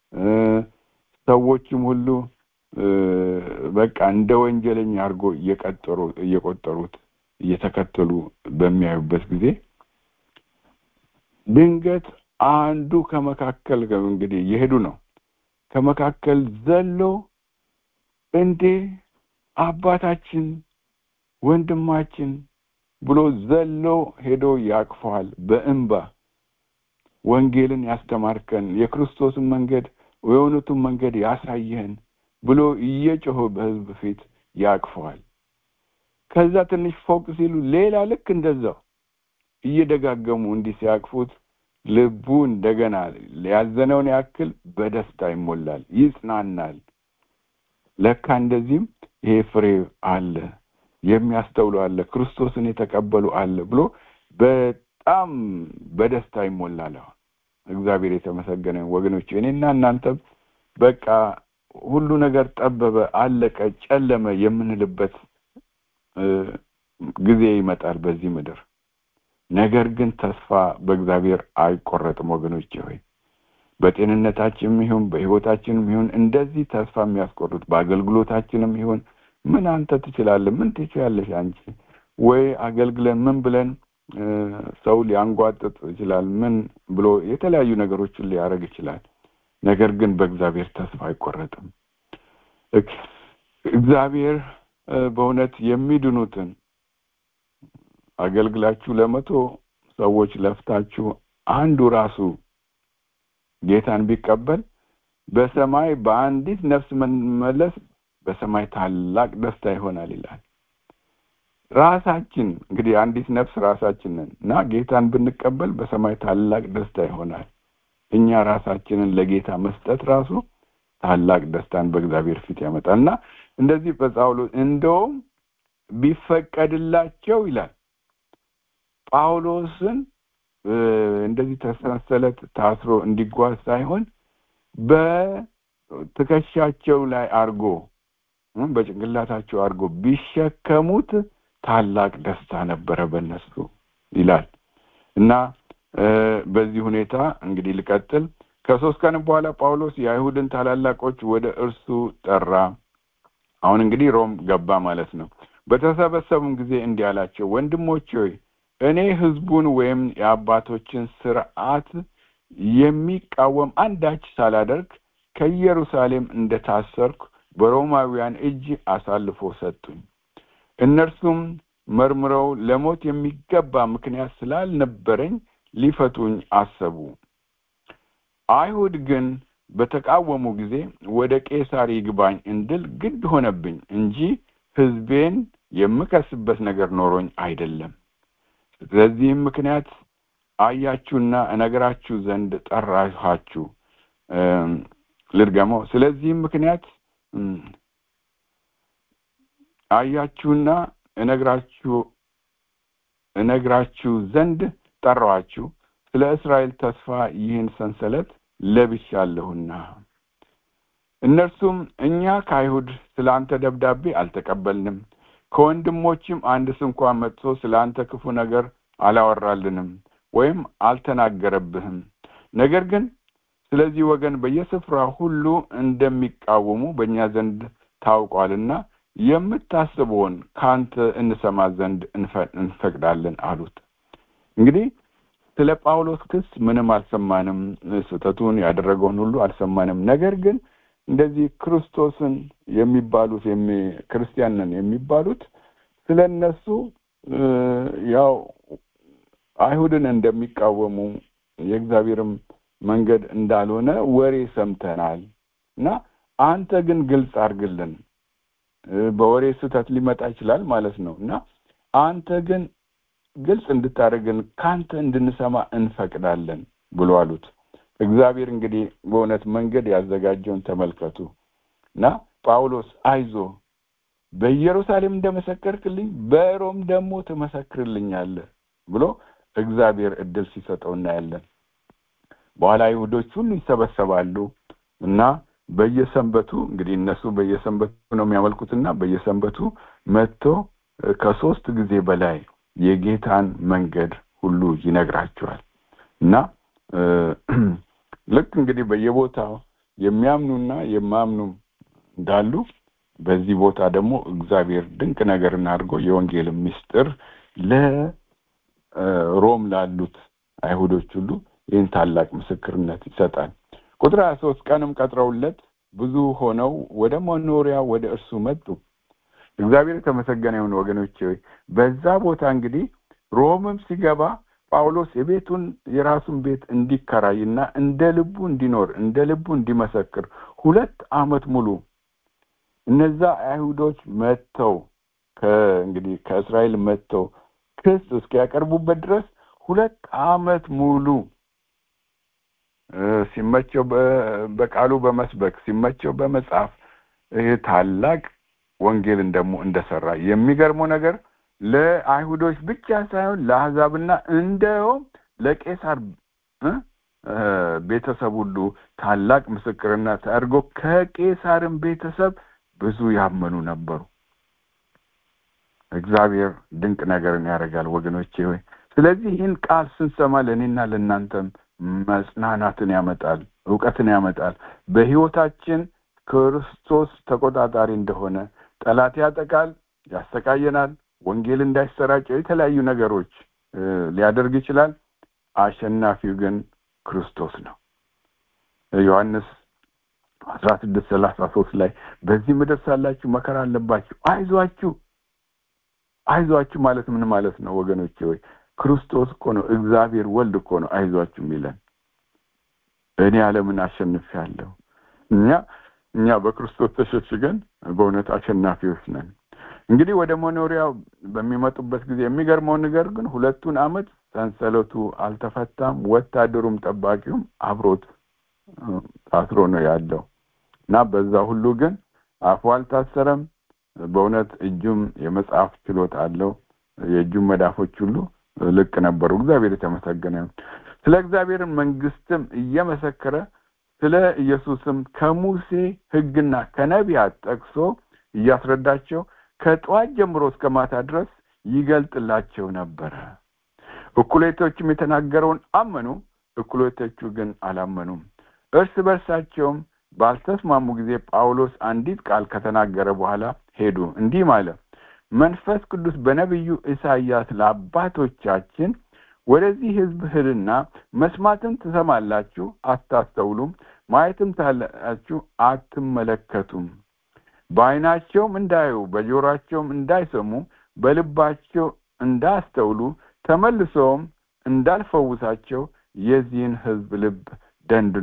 ሰዎችም ሁሉ በቃ እንደ ወንጀለኛ አድርጎ እየቀጠሩ እየቆጠሩት እየተከተሉ በሚያዩበት ጊዜ ድንገት አንዱ ከመካከል እንግዲህ እየሄዱ ነው ከመካከል ዘሎ እንዴ አባታችን ወንድማችን ብሎ ዘሎ ሄዶ ያቅፈዋል በእንባ ወንጌልን ያስተማርከን የክርስቶስን መንገድ የእውነቱን መንገድ ያሳየህን ብሎ እየጮኸ በህዝብ ፊት ያቅፈዋል ከዛ ትንሽ ፎቅ ሲሉ ሌላ ልክ እንደዛው እየደጋገሙ እንዲህ ሲያቅፉት ልቡ እንደገና ያዘነውን ያክል በደስታ ይሞላል ይጽናናል ለካ እንደዚህም ይሄ ፍሬ አለ የሚያስተውሉ አለ ክርስቶስን የተቀበሉ አለ ብሎ በጣም በደስታ ይሞላል አሁን እግዚአብሔር የተመሰገነ ወገኖች እኔና እናንተም በቃ ሁሉ ነገር ጠበበ አለቀ ጨለመ የምንልበት ጊዜ ይመጣል በዚህ ምድር ነገር ግን ተስፋ በእግዚአብሔር አይቆረጥም ወገኖች ሆይ በጤንነታችንም ይሁን በህይወታችንም ይሁን እንደዚህ ተስፋ የሚያስቆርጥ በአገልግሎታችንም ይሁን ምን አንተ ትችላለህ ምን ትችላለሽ አንቺ ወይ አገልግለን ምን ብለን ሰው ሊያንጓጥጥ ይችላል ምን ብሎ የተለያዩ ነገሮችን ሊያደርግ ይችላል ነገር ግን በእግዚአብሔር ተስፋ አይቆረጥም እግዚአብሔር በእውነት የሚድኑትን አገልግላችሁ ለመቶ ሰዎች ለፍታችሁ አንዱ ራሱ ጌታን ቢቀበል በሰማይ በአንዲት ነፍስ መመለስ በሰማይ ታላቅ ደስታ ይሆናል ይላል ራሳችን እንግዲህ አንዲት ነፍስ ራሳችንን እና ጌታን ብንቀበል በሰማይ ታላቅ ደስታ ይሆናል እኛ ራሳችንን ለጌታ መስጠት ራሱ ታላቅ ደስታን በእግዚአብሔር ፊት ያመጣል እና እንደዚህ በጳውሎስ እንደውም ቢፈቀድላቸው ይላል ጳውሎስን እንደዚህ ተሰንሰለት ታስሮ እንዲጓዝ ሳይሆን በትከሻቸው ላይ አርጎ በጭንቅላታቸው አድርጎ ቢሸከሙት ታላቅ ደስታ ነበረ በእነሱ ይላል እና በዚህ ሁኔታ እንግዲህ ልቀጥል ከሶስት ቀን በኋላ ጳውሎስ የአይሁድን ታላላቆች ወደ እርሱ ጠራ አሁን እንግዲህ ሮም ገባ ማለት ነው በተሰበሰቡም ጊዜ እንዲህ አላቸው ወንድሞች ሆይ እኔ ህዝቡን ወይም የአባቶችን ስርዓት የሚቃወም አንዳች ሳላደርግ ከኢየሩሳሌም እንደታሰርኩ በሮማውያን እጅ አሳልፎ ሰጡኝ እነርሱም መርምረው ለሞት የሚገባ ምክንያት ስላልነበረኝ ሊፈቱኝ አሰቡ አይሁድ ግን በተቃወሙ ጊዜ ወደ ቄሳር ይግባኝ እንድል ግድ ሆነብኝ እንጂ ሕዝቤን የምከስበት ነገር ኖሮኝ አይደለም። ስለዚህም ምክንያት አያችሁና እነግራችሁ ዘንድ ጠራኋችሁ። ልድገመው። ስለዚህም ምክንያት አያችሁና እነግራችሁ እነግራችሁ ዘንድ ጠራኋችሁ። ስለ እስራኤል ተስፋ ይህን ሰንሰለት ለብሻለሁና። እነርሱም እኛ ከአይሁድ ስለ አንተ ደብዳቤ አልተቀበልንም፣ ከወንድሞችም አንድ ስንኳ መጥቶ ስለ አንተ ክፉ ነገር አላወራልንም ወይም አልተናገረብህም። ነገር ግን ስለዚህ ወገን በየስፍራ ሁሉ እንደሚቃወሙ በእኛ ዘንድ ታውቋልና የምታስበውን ከአንተ እንሰማ ዘንድ እንፈቅዳለን አሉት። እንግዲህ ስለ ጳውሎስ ክስ ምንም አልሰማንም፣ ስህተቱን ያደረገውን ሁሉ አልሰማንም። ነገር ግን እንደዚህ ክርስቶስን የሚባሉት ክርስቲያን ነን የሚባሉት ስለ እነሱ ያው አይሁድን እንደሚቃወሙ የእግዚአብሔርም መንገድ እንዳልሆነ ወሬ ሰምተናል እና አንተ ግን ግልጽ አድርግልን። በወሬ ስህተት ሊመጣ ይችላል ማለት ነው እና አንተ ግን ግልጽ እንድታደርግን ካንተ እንድንሰማ እንፈቅዳለን ብሎ አሉት። እግዚአብሔር እንግዲህ በእውነት መንገድ ያዘጋጀውን ተመልከቱ እና ጳውሎስ አይዞ በኢየሩሳሌም እንደመሰከርክልኝ በሮም ደግሞ ትመሰክርልኛለህ ብሎ እግዚአብሔር እድል ሲሰጠው እናያለን። በኋላ አይሁዶች ሁሉ ይሰበሰባሉ እና በየሰንበቱ እንግዲህ እነሱ በየሰንበቱ ነው የሚያመልኩትና በየሰንበቱ መጥቶ ከሶስት ጊዜ በላይ የጌታን መንገድ ሁሉ ይነግራቸዋል እና ልክ እንግዲህ በየቦታው የሚያምኑና የማያምኑ እንዳሉ በዚህ ቦታ ደግሞ እግዚአብሔር ድንቅ ነገርን አድርጎ የወንጌል ምስጢር ለሮም ላሉት አይሁዶች ሁሉ ይህን ታላቅ ምስክርነት ይሰጣል። ቁጥር ሀያ ሶስት ቀንም ቀጥረውለት ብዙ ሆነው ወደ መኖሪያ ወደ እርሱ መጡ። እግዚአብሔር የተመሰገነ ይሁን ወገኖቼ። በዛ ቦታ እንግዲህ ሮምም ሲገባ ጳውሎስ የቤቱን የራሱን ቤት እንዲከራይና እንደ ልቡ እንዲኖር እንደ ልቡ እንዲመሰክር ሁለት ዓመት ሙሉ እነዛ አይሁዶች መጥተው ከእንግዲህ ከእስራኤል መጥተው ክስ እስኪያቀርቡበት ድረስ ሁለት ዓመት ሙሉ ሲመቸው በቃሉ በመስበክ ሲመቸው በመጻፍ ይህ ታላቅ ወንጌልን ደግሞ እንደሰራ የሚገርመው ነገር ለአይሁዶች ብቻ ሳይሆን ለአሕዛብና እንደውም ለቄሳር ቤተሰብ ሁሉ ታላቅ ምስክርነት አድርጎ ከቄሳርም ቤተሰብ ብዙ ያመኑ ነበሩ። እግዚአብሔር ድንቅ ነገርን ያደርጋል ወገኖቼ ሆይ። ስለዚህ ይህን ቃል ስንሰማ ለእኔና ለእናንተም መጽናናትን ያመጣል፣ እውቀትን ያመጣል። በሕይወታችን ክርስቶስ ተቆጣጣሪ እንደሆነ ጠላት ያጠቃል፣ ያሰቃየናል፣ ወንጌል እንዳይሰራጨው የተለያዩ ነገሮች ሊያደርግ ይችላል። አሸናፊው ግን ክርስቶስ ነው። ዮሐንስ አስራ ስድስት ሰላሳ ሶስት ላይ በዚህ ምድር ሳላችሁ መከራ አለባችሁ፣ አይዟችሁ አይዟችሁ ማለት ምን ማለት ነው ወገኖቼ? ወይ ክርስቶስ እኮ ነው እግዚአብሔር ወልድ እኮ ነው አይዟችሁ የሚለን። እኔ ዓለምን አሸንፌያለሁ። እኛ እኛ በክርስቶስ ተሸሽገን በእውነት አሸናፊዎች ነን። እንግዲህ ወደ መኖሪያው በሚመጡበት ጊዜ የሚገርመው ነገር ግን ሁለቱን ዓመት ሰንሰለቱ አልተፈታም። ወታደሩም ጠባቂውም አብሮት ታስሮ ነው ያለው እና በዛ ሁሉ ግን አፉ አልታሰረም። በእውነት እጁም የመጽሐፍ ችሎታ አለው። የእጁም መዳፎች ሁሉ ልቅ ነበሩ። እግዚአብሔር የተመሰገነ ይሁን። ስለ እግዚአብሔር መንግስትም እየመሰከረ ስለ ኢየሱስም ከሙሴ ሕግና ከነቢያት ጠቅሶ እያስረዳቸው ከጠዋት ጀምሮ እስከ ማታ ድረስ ይገልጥላቸው ነበረ። እኩሌቶችም የተናገረውን አመኑ፣ እኩሌቶቹ ግን አላመኑም። እርስ በርሳቸውም ባልተስማሙ ጊዜ ጳውሎስ አንዲት ቃል ከተናገረ በኋላ ሄዱ። እንዲህ ማለ፣ መንፈስ ቅዱስ በነቢዩ ኢሳይያስ ለአባቶቻችን ወደዚህ ሕዝብ ሂድና መስማትን ትሰማላችሁ፣ አታስተውሉም፣ ማየትም ታላችሁ፣ አትመለከቱም፣ በዓይናቸውም እንዳዩ በጆሮአቸውም እንዳይሰሙ በልባቸው እንዳያስተውሉ ተመልሰውም እንዳልፈውሳቸው የዚህን ሕዝብ ልብ ደንድኗል።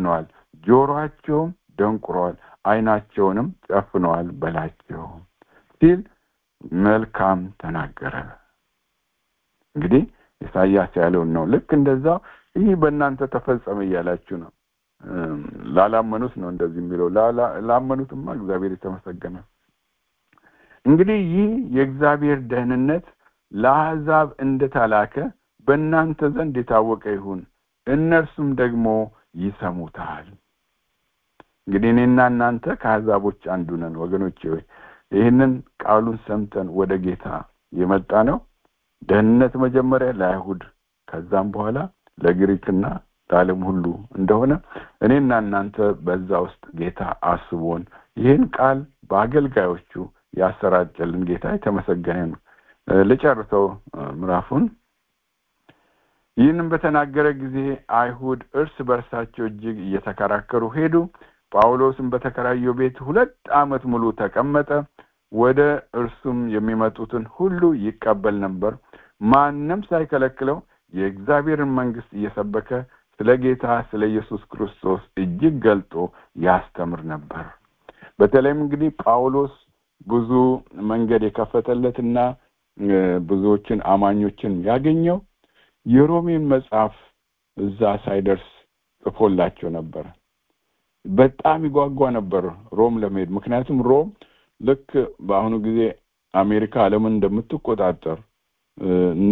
ጆሮአቸውም ደንቁረዋል አይናቸውንም ጨፍነዋል በላቸው ሲል መልካም ተናገረ እንግዲህ ኢሳያስ ያለውን ነው ልክ እንደዛው ይህ በእናንተ ተፈጸመ እያላችሁ ነው ላላመኑት ነው እንደዚህ የሚለው ላመኑትማ እግዚአብሔር የተመሰገነ እንግዲህ ይህ የእግዚአብሔር ደህንነት ለአሕዛብ እንደተላከ በእናንተ ዘንድ የታወቀ ይሁን እነርሱም ደግሞ ይሰሙታል እንግዲህ እኔና እናንተ ከአሕዛቦች አንዱ ነን ወገኖች ሆይ ይህንን ቃሉን ሰምተን ወደ ጌታ የመጣ ነው ደህንነት መጀመሪያ ለአይሁድ ከዛም በኋላ ለግሪክና ለዓለም ሁሉ እንደሆነ እኔና እናንተ በዛ ውስጥ ጌታ አስቦን ይህን ቃል በአገልጋዮቹ ያሰራጨልን ጌታ የተመሰገነ ነው ልጨርሰው ምዕራፉን ይህንም በተናገረ ጊዜ አይሁድ እርስ በርሳቸው እጅግ እየተከራከሩ ሄዱ ጳውሎስም በተከራየው ቤት ሁለት ዓመት ሙሉ ተቀመጠ ወደ እርሱም የሚመጡትን ሁሉ ይቀበል ነበር ማንም ሳይከለክለው የእግዚአብሔርን መንግስት እየሰበከ ስለ ጌታ ስለ ኢየሱስ ክርስቶስ እጅግ ገልጦ ያስተምር ነበር በተለይም እንግዲህ ጳውሎስ ብዙ መንገድ የከፈተለትና ብዙዎችን አማኞችን ያገኘው የሮሜን መጽሐፍ እዛ ሳይደርስ ጽፎላቸው ነበር በጣም ይጓጓ ነበር ሮም ለመሄድ ምክንያቱም ሮም ልክ በአሁኑ ጊዜ አሜሪካ አለምን እንደምትቆጣጠር እና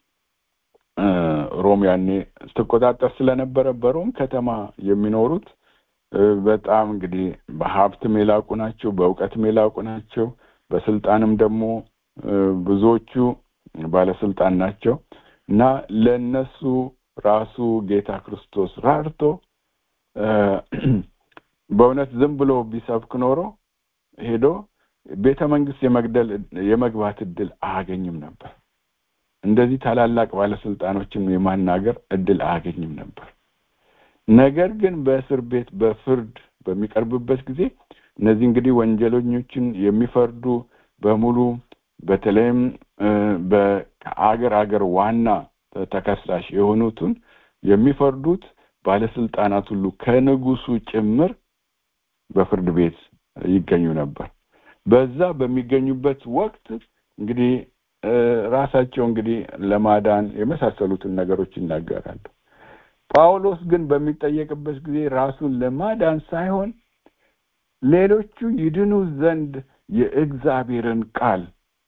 ሮም ያኔ ስትቆጣጠር ስለነበረ በሮም ከተማ የሚኖሩት በጣም እንግዲህ በሀብትም የላቁ ናቸው በእውቀትም የላቁ ናቸው በስልጣንም ደግሞ ብዙዎቹ ባለስልጣን ናቸው እና ለነሱ ራሱ ጌታ ክርስቶስ ራርቶ በእውነት ዝም ብሎ ቢሰብክ ኖሮ ሄዶ ቤተ መንግስት የመግደል የመግባት እድል አያገኝም ነበር እንደዚህ ታላላቅ ባለስልጣኖችን የማናገር እድል አያገኝም ነበር ነገር ግን በእስር ቤት በፍርድ በሚቀርብበት ጊዜ እነዚህ እንግዲህ ወንጀለኞችን የሚፈርዱ በሙሉ በተለይም ከአገር አገር ዋና ተከሳሽ የሆኑትን የሚፈርዱት ባለስልጣናት ሁሉ ከንጉሱ ጭምር በፍርድ ቤት ይገኙ ነበር በዛ በሚገኙበት ወቅት እንግዲህ ራሳቸው እንግዲህ ለማዳን የመሳሰሉትን ነገሮች ይናገራሉ ጳውሎስ ግን በሚጠየቅበት ጊዜ ራሱን ለማዳን ሳይሆን ሌሎቹ ይድኑ ዘንድ የእግዚአብሔርን ቃል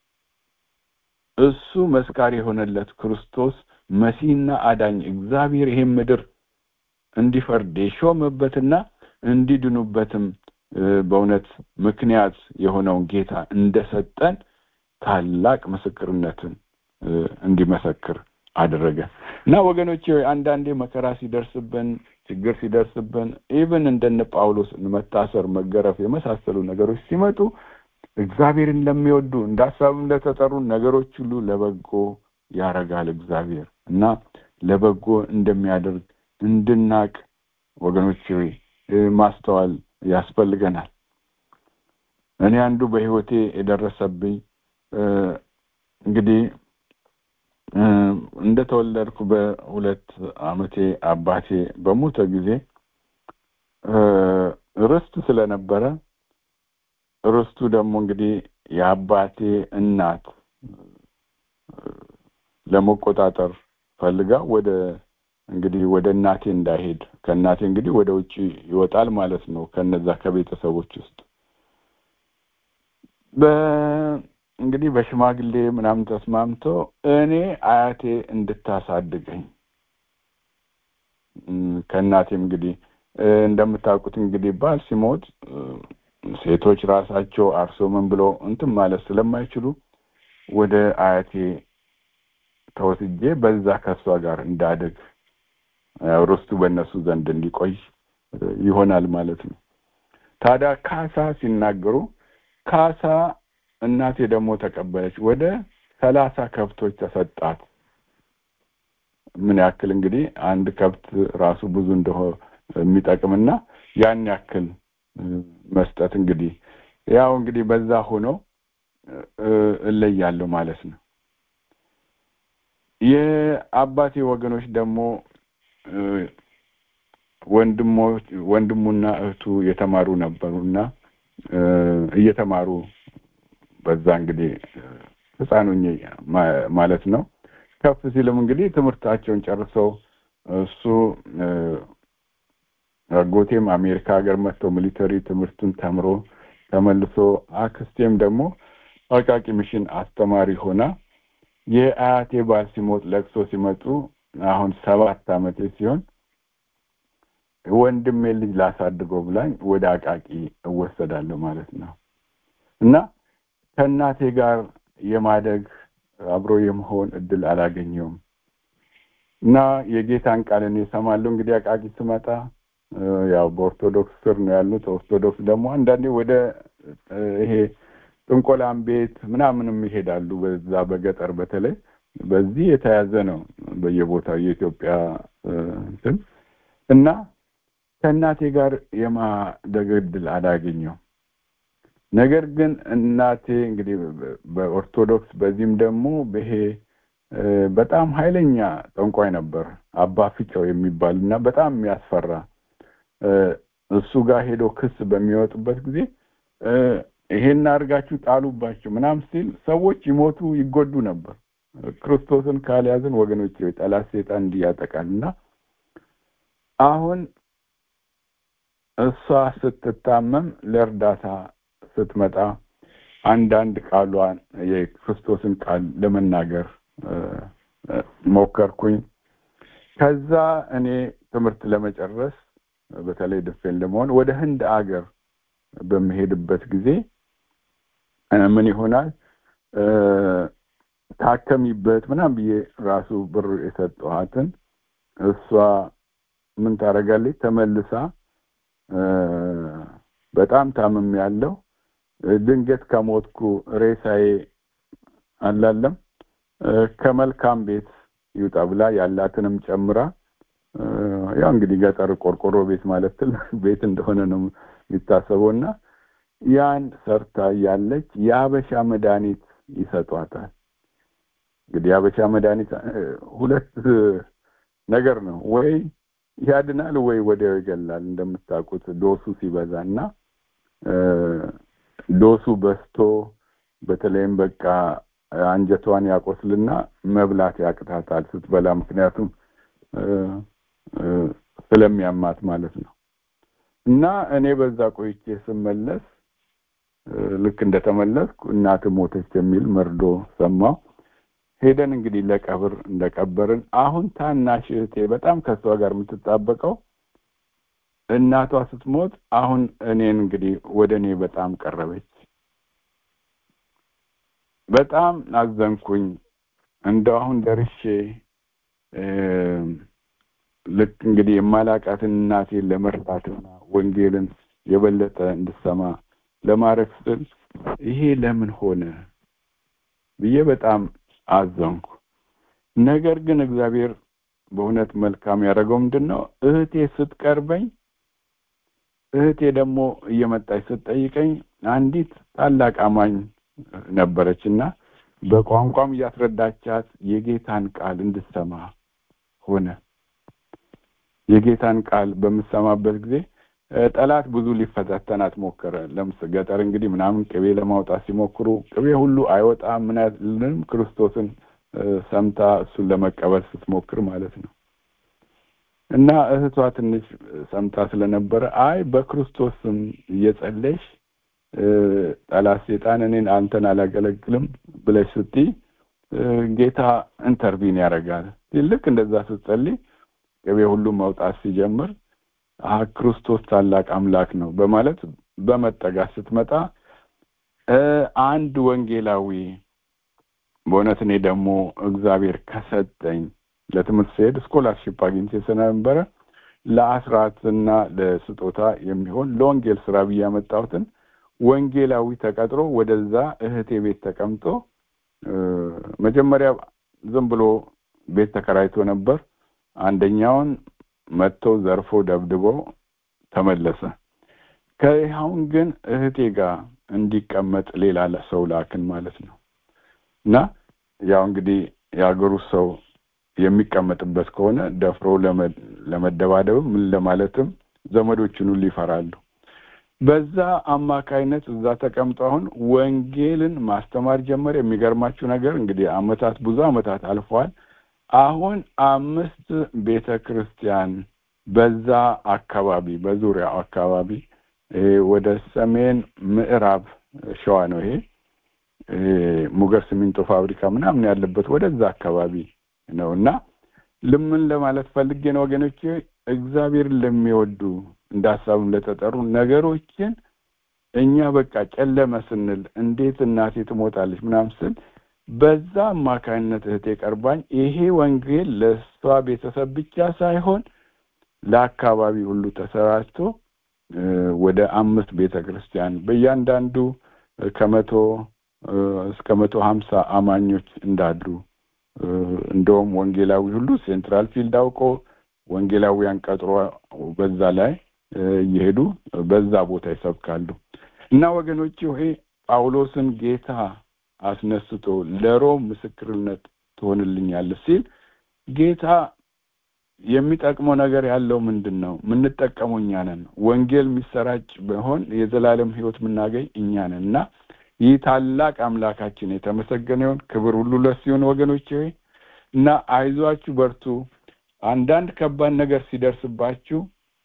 እሱ መስካሪ የሆነለት ክርስቶስ መሲህና አዳኝ እግዚአብሔር ይህም ምድር እንዲፈርድ የሾመበትና እንዲድኑበትም በእውነት ምክንያት የሆነውን ጌታ እንደሰጠን ታላቅ ምስክርነትን እንዲመሰክር አደረገ እና ወገኖች አንዳንዴ መከራ ሲደርስብን ችግር ሲደርስብን ኢቭን እንደነ ጳውሎስ መታሰር መገረፍ የመሳሰሉ ነገሮች ሲመጡ እግዚአብሔርን ለሚወዱ እንደ ሀሳብም ለተጠሩ ነገሮች ሁሉ ለበጎ ያረጋል እግዚአብሔር እና ለበጎ እንደሚያደርግ እንድናቅ ወገኖች ማስተዋል ያስፈልገናል እኔ አንዱ በህይወቴ የደረሰብኝ እንግዲህ እንደተወለድኩ በሁለት አመቴ አባቴ በሞተ ጊዜ ርስት ስለነበረ ርስቱ ደግሞ እንግዲህ የአባቴ እናት ለመቆጣጠር ፈልጋ ወደ እንግዲህ ወደ እናቴ እንዳይሄድ ከእናቴ እንግዲህ ወደ ውጭ ይወጣል ማለት ነው ከነዛ ከቤተሰቦች ውስጥ እንግዲህ በሽማግሌ ምናምን ተስማምቶ እኔ አያቴ እንድታሳድገኝ ከእናቴም እንግዲህ እንደምታውቁት እንግዲህ ባል ሲሞት ሴቶች ራሳቸው አርሶ ምን ብሎ እንትን ማለት ስለማይችሉ ወደ አያቴ ተወስጄ በዛ ከሷ ጋር እንዳደግ ርስቱ በእነሱ ዘንድ እንዲቆይ ይሆናል ማለት ነው ታዲያ ካሳ ሲናገሩ ካሳ እናቴ ደግሞ ተቀበለች ወደ ሰላሳ ከብቶች ተሰጣት ምን ያክል እንግዲህ አንድ ከብት ራሱ ብዙ እንደሆ የሚጠቅምና ያን ያክል መስጠት እንግዲህ ያው እንግዲህ በዛ ሆኖ እለያለሁ ማለት ነው የአባቴ ወገኖች ደግሞ ወንድሞች ወንድሙና እህቱ የተማሩ ነበሩና እ፣ እየተማሩ በዛ እንግዲህ ህፃን ሆኜ ማ- ማለት ነው ከፍ ሲልም እንግዲህ ትምህርታቸውን ጨርሰው እሱ እ፣ አጎቴም አሜሪካ ሀገር መጥተው ሚሊተሪ ትምህርቱን ተምሮ ተመልሶ አክስቴም ደግሞ አቃቂ ሚሽን አስተማሪ ሆና የአያቴ ባል ሲሞት ለቅሶ ሲመጡ አሁን ሰባት ዓመቴ ሲሆን ወንድሜ ልጅ ላሳድገው ብላኝ ወደ አቃቂ እወሰዳለሁ ማለት ነው እና ከእናቴ ጋር የማደግ አብሮ የመሆን እድል አላገኘውም እና የጌታን ቃል እኔ እሰማለሁ እንግዲህ አቃቂ ስመጣ እ፣ ያው በኦርቶዶክስ ስር ነው ያሉት ኦርቶዶክስ ደግሞ አንዳንዴ ወደ እ፣ ይሄ ጥንቆላም ቤት ምናምንም ይሄዳሉ በዛ በገጠር በተለይ በዚህ የተያዘ ነው በየቦታው የኢትዮጵያ እ፣ እንትን እና ከእናቴ ጋር የማደግ እድል አላገኘው ነገር ግን እናቴ እንግዲህ በ- በኦርቶዶክስ በዚህም ደግሞ ይሄ እ፣ በጣም ኃይለኛ ጠንቋይ ነበር አባ ፊጨው የሚባል እና በጣም የሚያስፈራ እ፣ እሱ ጋር ሄዶ ክስ በሚወጡበት ጊዜ እ፣ ይሄን አድርጋችሁ ጣሉባቸው ምናምን ሲል ሰዎች ይሞቱ ይጎዱ ነበር ክርስቶስን ካልያዝን ወገኖች ጠላት ሴጣን እንዲህ ያጠቃል እና አሁን እሷ ስትታመም ለእርዳታ ስትመጣ አንዳንድ ቃሏን የክርስቶስን ቃል ለመናገር እ፣ እ፣ ሞከርኩኝ ከዛ እኔ ትምህርት ለመጨረስ በተለይ ድፌን ለመሆን ወደ ህንድ አገር በምሄድበት ጊዜ እ፣ ምን ይሆናል እ፣ ታከሚበት ምናምን ብዬ ራሱ ብር የሰጠኋትን እሷ ምን ታደርጋለች ተመልሳ እ፣ በጣም ታምም ያለው ድንገት ከሞትኩ ሬሳዬ አላለም እ፣ ከመልካም ቤት ይውጣ ብላ ያላትንም ጨምራ እ፣ ያው እንግዲህ ገጠር ቆርቆሮ ቤት ማለት ትልቅ ቤት እንደሆነ ነው የሚታሰበው እና ያን ሰርታ ያለች የአበሻ መድኃኒት ይሰጧታል እንግዲህ የአበሻ መድኃኒት እ፣ ሁለት እ፣ ነገር ነው ወይ ያድናል ወይ ወዲያው ይገላል እንደምታውቁት ዶሱ ሲበዛ እና እ፣ ዶሱ በዝቶ በተለይም በቃ አንጀቷን ያቆስልና መብላት ያቅታታል ስትበላ ምክንያቱም እ፣ እ፣ ስለሚያማት ማለት ነው እና እኔ በዛ ቆይቼ ስመለስ እ፣ ልክ እንደተመለስኩ እናት ሞተች የሚል መርዶ ሰማሁ ሄደን እንግዲህ ለቀብር እንደቀበርን አሁን ታናሽ እህቴ በጣም ከሷ ጋር የምትጣበቀው እናቷ ስትሞት አሁን እኔን እንግዲህ ወደ እኔ በጣም ቀረበች በጣም አዘንኩኝ እንደው አሁን ደርሼ እ፣ ልክ እንግዲህ የማላቃትን እናቴን ለመርዳትና ወንጌልን የበለጠ እንድሰማ ለማድረግ ስል ይሄ ለምን ሆነ ብዬ በጣም አዘንኩ ነገር ግን እግዚአብሔር በእውነት መልካም ያደረገው ምንድን ነው እህቴ ስትቀርበኝ እህቴ ደግሞ እየመጣች ስትጠይቀኝ አንዲት ታላቅ አማኝ ነበረች እና በቋንቋም እያስረዳቻት የጌታን ቃል እንድሰማ ሆነ የጌታን ቃል በምሰማበት ጊዜ እ፣ ጠላት ብዙ ሊፈታተናት ሞከረ ለምስ ገጠር እንግዲህ ምናምን ቅቤ ለማውጣት ሲሞክሩ ቅቤ ሁሉ አይወጣም ምን አይልም ክርስቶስን እ፣ ሰምታ እሱን ለመቀበል ስትሞክር ማለት ነው እና እህቷ ትንሽ ሰምታ ስለነበረ አይ በክርስቶስ ስም እየጸለይሽ እ፣ ጠላት ሴጣን እኔን አንተን አላገለግልም ብለሽ ስትይ እ፣ ጌታ ኢንተርቪን ያደርጋል ልክ እንደዛ ስትጸልይ ቅቤ ሁሉ መውጣት ሲጀምር አ ክርስቶስ ታላቅ አምላክ ነው በማለት በመጠጋት ስትመጣ እ፣ አንድ ወንጌላዊ በእውነት እኔ ደግሞ እግዚአብሔር ከሰጠኝ ለትምህርት ስሄድ ስኮላርሺፕ አግኝቼ ስለነበረ ለአስራትና ለስጦታ የሚሆን ለወንጌል ስራ ብዬ ያመጣሁትን ወንጌላዊ ተቀጥሮ ወደዛ እህቴ ቤት ተቀምጦ እ፣ መጀመሪያ ዝም ብሎ ቤት ተከራይቶ ነበር አንደኛውን መጥቶ ዘርፎ ደብድቦ ተመለሰ ከይኸውን ግን እህቴ ጋር እንዲቀመጥ ሌላ ሰው ላክን ማለት ነው እና ያው እንግዲህ የአገሩ ሰው የሚቀመጥበት ከሆነ ደፍሮ ለመደባደብም ምን ለማለትም ዘመዶችን ሁሉ ይፈራሉ። በዛ አማካይነት እዛ ተቀምጦ አሁን ወንጌልን ማስተማር ጀመረ። የሚገርማችሁ ነገር እንግዲህ አመታት ብዙ አመታት አልፈዋል። አሁን አምስት ቤተ ክርስቲያን በዛ አካባቢ በዙሪያው አካባቢ ወደ ሰሜን ምዕራብ ሸዋ ነው ይሄ ሙገር ሲሚንቶ ፋብሪካ ምናምን ያለበት ወደዛ አካባቢ ነው እና ልምን ለማለት ፈልጌ ነው ወገኖች እግዚአብሔርን ለሚወዱ እንደ ሀሳብም ለተጠሩ ነገሮችን እኛ በቃ ጨለመ ስንል እንዴት እናቴ ትሞታለች ምናምን ስል በዛ አማካኝነት እህቴ ቀርባኝ ይሄ ወንጌል ለእሷ ቤተሰብ ብቻ ሳይሆን ለአካባቢ ሁሉ ተሰራጭቶ ወደ አምስት ቤተ ክርስቲያን በእያንዳንዱ ከመቶ እስከ መቶ ሀምሳ አማኞች እንዳሉ እንደውም ወንጌላዊ ሁሉ ሴንትራል ፊልድ አውቆ ወንጌላዊያን ቀጥሮ በዛ ላይ እየሄዱ በዛ ቦታ ይሰብካሉ እና ወገኖች ይሄ ጳውሎስን ጌታ አስነስቶ ለሮም ምስክርነት ትሆንልኛለህ ሲል ጌታ የሚጠቅመው ነገር ያለው ምንድን ነው? የምንጠቀመው እኛ ነን። ወንጌል የሚሰራጭ ቢሆን የዘላለም ሕይወት የምናገኝ እኛ ነን እና ይህ ታላቅ አምላካችን የተመሰገነ ይሁን። ክብር ሁሉ ለሱ ይሁን ወገኖች ሆይ እና አይዟችሁ፣ በርቱ። አንዳንድ ከባድ ነገር ሲደርስባችሁ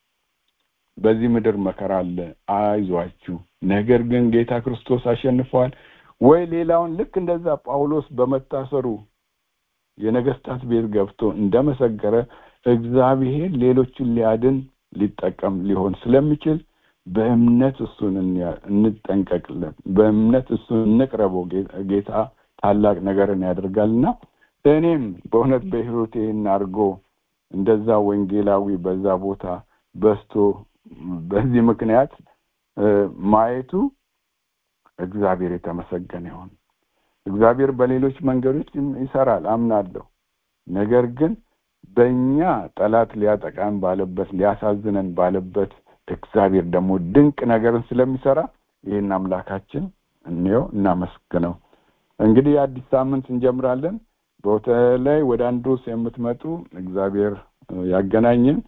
በዚህ ምድር መከራ አለ፣ አይዟችሁ። ነገር ግን ጌታ ክርስቶስ አሸንፈዋል። ወይ ሌላውን ልክ እንደዛ ጳውሎስ በመታሰሩ የነገስታት ቤት ገብቶ እንደመሰከረ እግዚአብሔር ሌሎችን ሊያድን ሊጠቀም ሊሆን ስለሚችል በእምነት እሱን እንጠንቀቅለን፣ በእምነት እሱን እንቅረበው። ጌታ ታላቅ ነገርን ያደርጋልና እኔም በእውነት በሕይወቴ አድርጎ እንደዛ ወንጌላዊ በዛ ቦታ በስቶ በዚህ ምክንያት ማየቱ እግዚአብሔር የተመሰገነ ይሁን። እግዚአብሔር በሌሎች መንገዶች ይሰራል አምናለሁ። ነገር ግን በእኛ ጠላት ሊያጠቃን ባለበት ሊያሳዝነን ባለበት እግዚአብሔር ደግሞ ድንቅ ነገርን ስለሚሰራ ይህን አምላካችን እንየው፣ እናመስግነው። እንግዲህ አዲስ ሳምንት እንጀምራለን። በተለይ ወደ አንድሮስ የምትመጡ እግዚአብሔር ያገናኝን።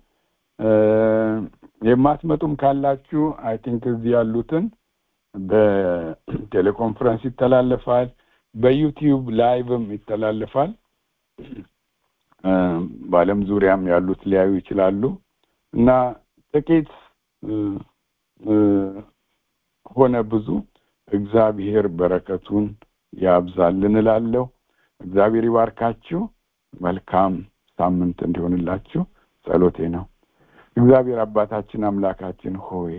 የማትመጡም ካላችሁ አይ ቲንክ እዚህ ያሉትን በቴሌኮንፈረንስ ይተላለፋል፣ በዩቲዩብ ላይቭም ይተላለፋል። በዓለም ዙሪያም ያሉት ሊያዩ ይችላሉ እና ጥቂት ሆነ ብዙ እግዚአብሔር በረከቱን ያብዛልን እላለሁ። እግዚአብሔር ይባርካችሁ። መልካም ሳምንት እንዲሆንላችሁ ጸሎቴ ነው። እግዚአብሔር አባታችን አምላካችን ሆይ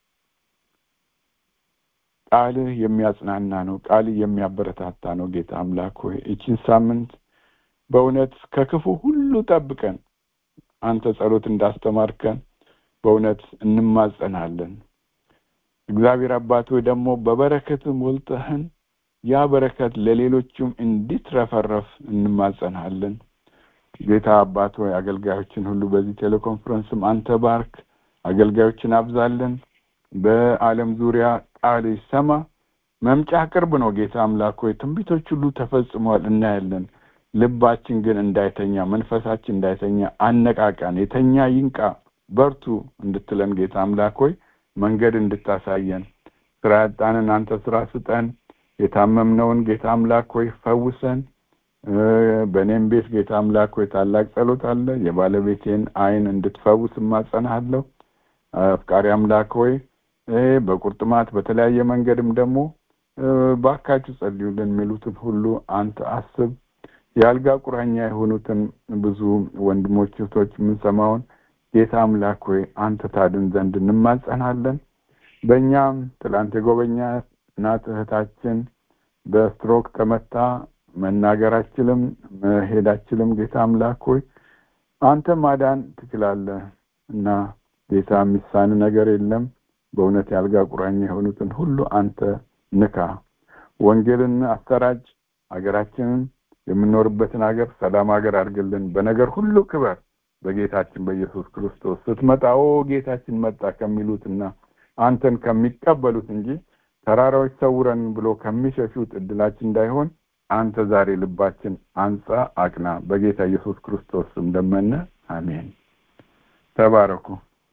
ቃልህ የሚያጽናና ነው። ቃልህ የሚያበረታታ ነው። ጌታ አምላክ ሆይ እቺን ሳምንት በእውነት ከክፉ ሁሉ ጠብቀን አንተ ጸሎት እንዳስተማርከን በእውነት እንማጸናለን። እግዚአብሔር አባት ሆይ ደግሞ በበረከት ሞልተህን ያ በረከት ለሌሎችም እንዲትረፈረፍ እንማጸናለን። ጌታ አባት ሆይ አገልጋዮችን ሁሉ በዚህ ቴሌኮንፈረንስም አንተ ባርክ፣ አገልጋዮችን አብዛለን። በዓለም ዙሪያ ቃል ይሰማ። መምጫ ቅርብ ነው። ጌታ አምላክ ሆይ ትንቢቶች ሁሉ ተፈጽመዋል እናያለን። ልባችን ግን እንዳይተኛ፣ መንፈሳችን እንዳይተኛ አነቃቃን። የተኛ ይንቃ፣ በርቱ እንድትለን ጌታ አምላክ ሆይ መንገድ እንድታሳየን፣ ስራ ያጣንን አንተ ስራ ስጠን። የታመምነውን ጌታ አምላክ ሆይ ፈውሰን። በእኔም ቤት ጌታ አምላክ ሆይ ታላቅ ጸሎት አለ። የባለቤቴን ዓይን እንድትፈውስ እማጸናሃለሁ። አፍቃሪ አምላክ ሆይ በቁርጥማት በተለያየ መንገድም ደግሞ ባካችሁ ጸልዩልን የሚሉትን ሁሉ አንተ አስብ። የአልጋ ቁራኛ የሆኑትን ብዙ ወንድሞች እህቶች የምንሰማውን ጌታ አምላክ ሆይ አንተ ታድን ዘንድ እንማጸናለን። በእኛም ትላንት የጎበኛ እናት እህታችን በስትሮክ ተመታ መናገር አችልም መሄድ አችልም። ጌታ አምላክ ሆይ አንተ ማዳን ትችላለህ እና ጌታ የሚሳን ነገር የለም። በእውነት የአልጋ ቁራኛ የሆኑትን ሁሉ አንተ ንካ፣ ወንጌልን አሰራጭ፣ ሀገራችንን የምንኖርበትን ሀገር ሰላም ሀገር አድርግልን። በነገር ሁሉ ክበር በጌታችን በኢየሱስ ክርስቶስ ስትመጣ ኦ ጌታችን መጣ ከሚሉትና አንተን ከሚቀበሉት እንጂ ተራራዎች ሰውረን ብሎ ከሚሸሹት እድላችን እንዳይሆን አንተ ዛሬ ልባችን አንጻ አቅና በጌታ ኢየሱስ ክርስቶስ ስም ለመነ አሜን ተባረኩ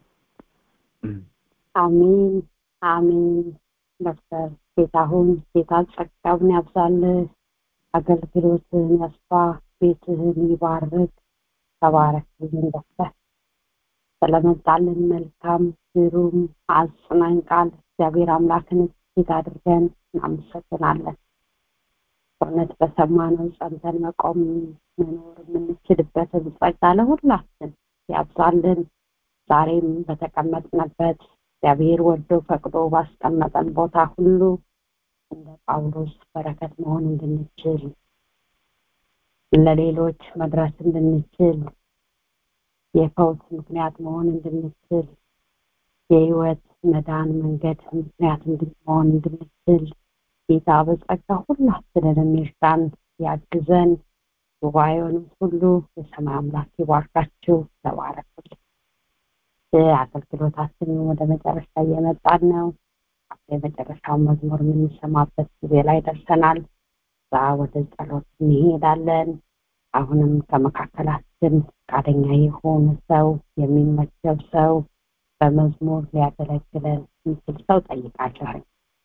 አሜን አሜን ዶክተር ጌታሁን ጌታ ጸጋውን ያብዛልህ አገልግሎትህን ያስፋ ቤትህን ይባርክ ተባረክልን ዶክተር ስለመጣልን መልካም ግሩም አጽናኝ ቃል እግዚአብሔር አምላክን እጅግ አድርገን እናመሰግናለን እውነት በሰማነው ጸንተን መቆም መኖር የምንችልበትን ጸጋ ለሁላችን ያብዛልን ዛሬም በተቀመጥንበት እግዚአብሔር ወዶ ፈቅዶ ባስቀመጠን ቦታ ሁሉ እንደ ጳውሎስ በረከት መሆን እንድንችል ለሌሎች መድረስ እንድንችል የፈውስ ምክንያት መሆን እንድንችል የህይወት መዳን መንገድ ምክንያት እንድንሆን እንድንችል ጌታ በጸጋ ሁላችንን ይርዳን ያግዘን ጉባኤውንም ሁሉ የሰማይ አምላክ ይባርካችሁ ተባረኩልን አገልግሎታችንን ወደ መጨረሻ እየመጣን ነው የመጨረሻውን መዝሙር የምንሰማበት ጊዜ ላይ ደርሰናል ዛ ወደ ጸሎት እንሄዳለን አሁንም ከመካከላችን ፈቃደኛ የሆነ ሰው የሚመቸው ሰው በመዝሙር ሊያገለግለን የሚችል ሰው ጠይቃለሁ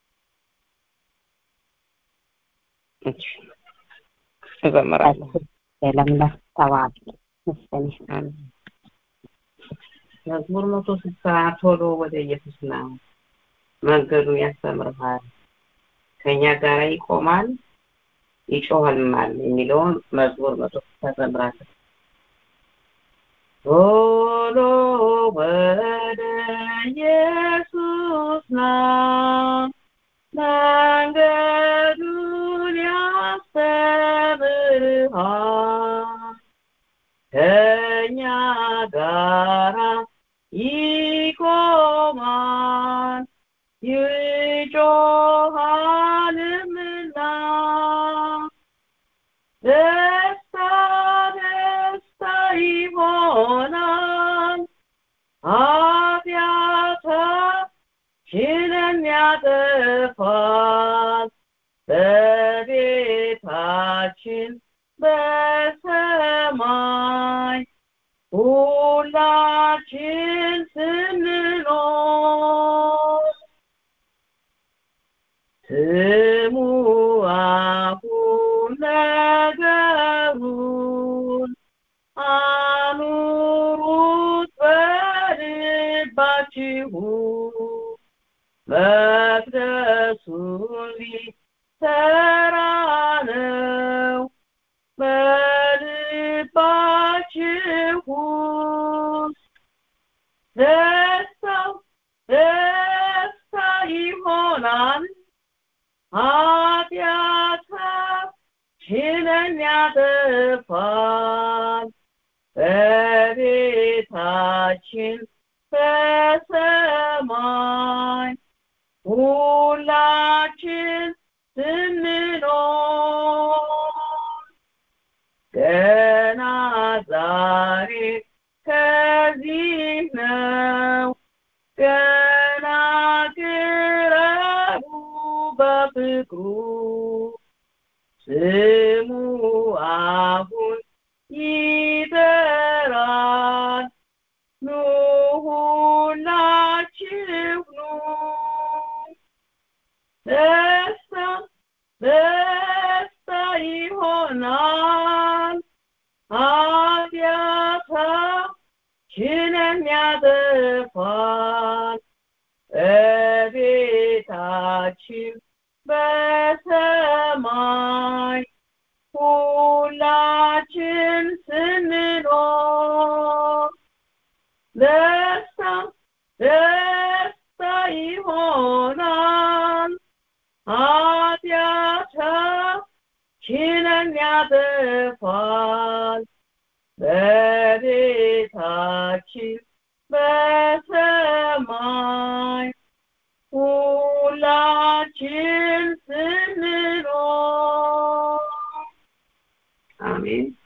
እዘምራለሁ የለምለም ተባል ምስገን መዝሙር መቶ ስልሳ ቶሎ ወደ ኢየሱስ ና መንገዱን ያስተምርሃል ከእኛ ጋር ይቆማል ይጮህልናል የሚለውን መዝሙር መቶ ስልሳ ዘምራለሁ ቶሎ ወደ ኢየሱስ ና መንገዱን ያስተምርሃል ከእኛ ጋራ ይቆማል ይጮሃልምና ደስታ ደስታ ይሆናል ኃጢአታችንን ያጠፋል በቤታችን በሰማይ ሁላችን ስንኖር ስሙ አሁን ነገሩን አኑሩት በልባችሁ መቅደሱን ሊሰራ ነው በልባችሁ ውስጥ ደስታው ደስታ ይሆናል ኃጢአታችንን ያጠፋል በቤታችን በሰማይ ሁላችን ስንኖር ገና ዛሬ ከዚህ ነው ገና ቅረቡ በፍቅሩ ስሙ አሁን ይጠራል ኑ ሁላችሁ ኑ ደስታ ደስታ ይሆናል ኃጢአታችንን ያጠፋል በቤታችን በሰማይ ሁላችን ስንኖር ደስታ ደስታ ይሆናል ኃጢአታችንን ያጠፋል በቤታችን በሰማይ ሁላችን ስንኖር አሜን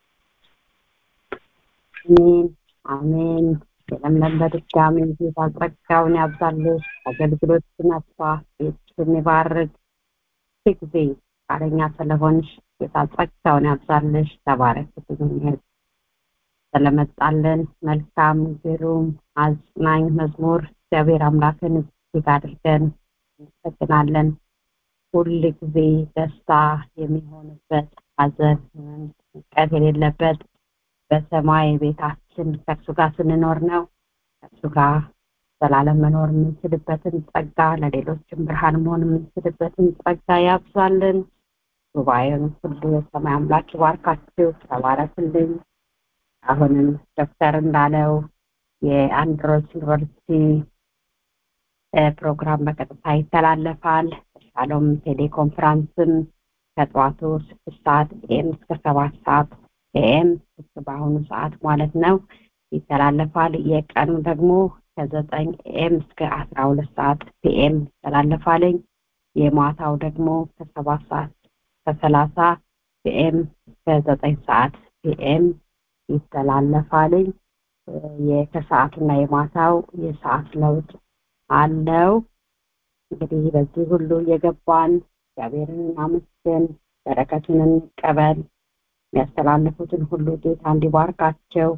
አሜን አሜን የለምለም በድጋሚ ጌታ ጸጋውን ያብዛልህ አገልግሎትን አስፋ ቤትሽን ይባርክ ጊዜ ፈቃደኛ ስለሆንሽ ጌታ ጸጋውን ያብዛልሽ። ተባረክልኝ ስለመጣልን መልካም ግሩም አጽናኝ መዝሙር እግዚአብሔር አምላክን እጅግ አድርገን እናመሰግናለን። ሁል ጊዜ ደስታ የሚሆንበት ሐዘን፣ ጭንቀት የሌለበት በሰማይ ቤታችን ከእርሱ ጋር ስንኖር ነው። ከእርሱ ጋር ዘላለም መኖር የምንችልበትን ጸጋ ለሌሎችም ብርሃን መሆን የምንችልበትን ጸጋ ያብዛልን። ጉባኤውን ሁሉ የሰማይ አምላክ ይባርካችሁ። ተባረክልኝ። አሁንም ዶክተር እንዳለው የአንድሮስ ዩኒቨርሲቲ ፕሮግራም በቀጥታ ይተላለፋል። ሻሎም ቴሌኮንፈረንስም ከጠዋቱ ስድስት ሰዓት ኤም እስከ ሰባት ሰዓት ኤም በአሁኑ ሰዓት ማለት ነው ይተላለፋል። የቀኑ ደግሞ ከዘጠኝ ኤም እስከ አስራ ሁለት ሰዓት ፒኤም ይተላለፋልኝ። የማታው ደግሞ ከሰባት ሰዓት ከሰላሳ ፒኤም እስከ ዘጠኝ ሰዓት ፒኤም ይተላለፋልኝ። ከሰዓቱና የማታው የሰዓት ለውጥ አለው። እንግዲህ በዚህ ሁሉ የገባን እግዚአብሔርን እናመስግን፣ በረከቱን እንቀበል። የሚያስተላልፉትን ሁሉ ጌታ እንዲባርካቸው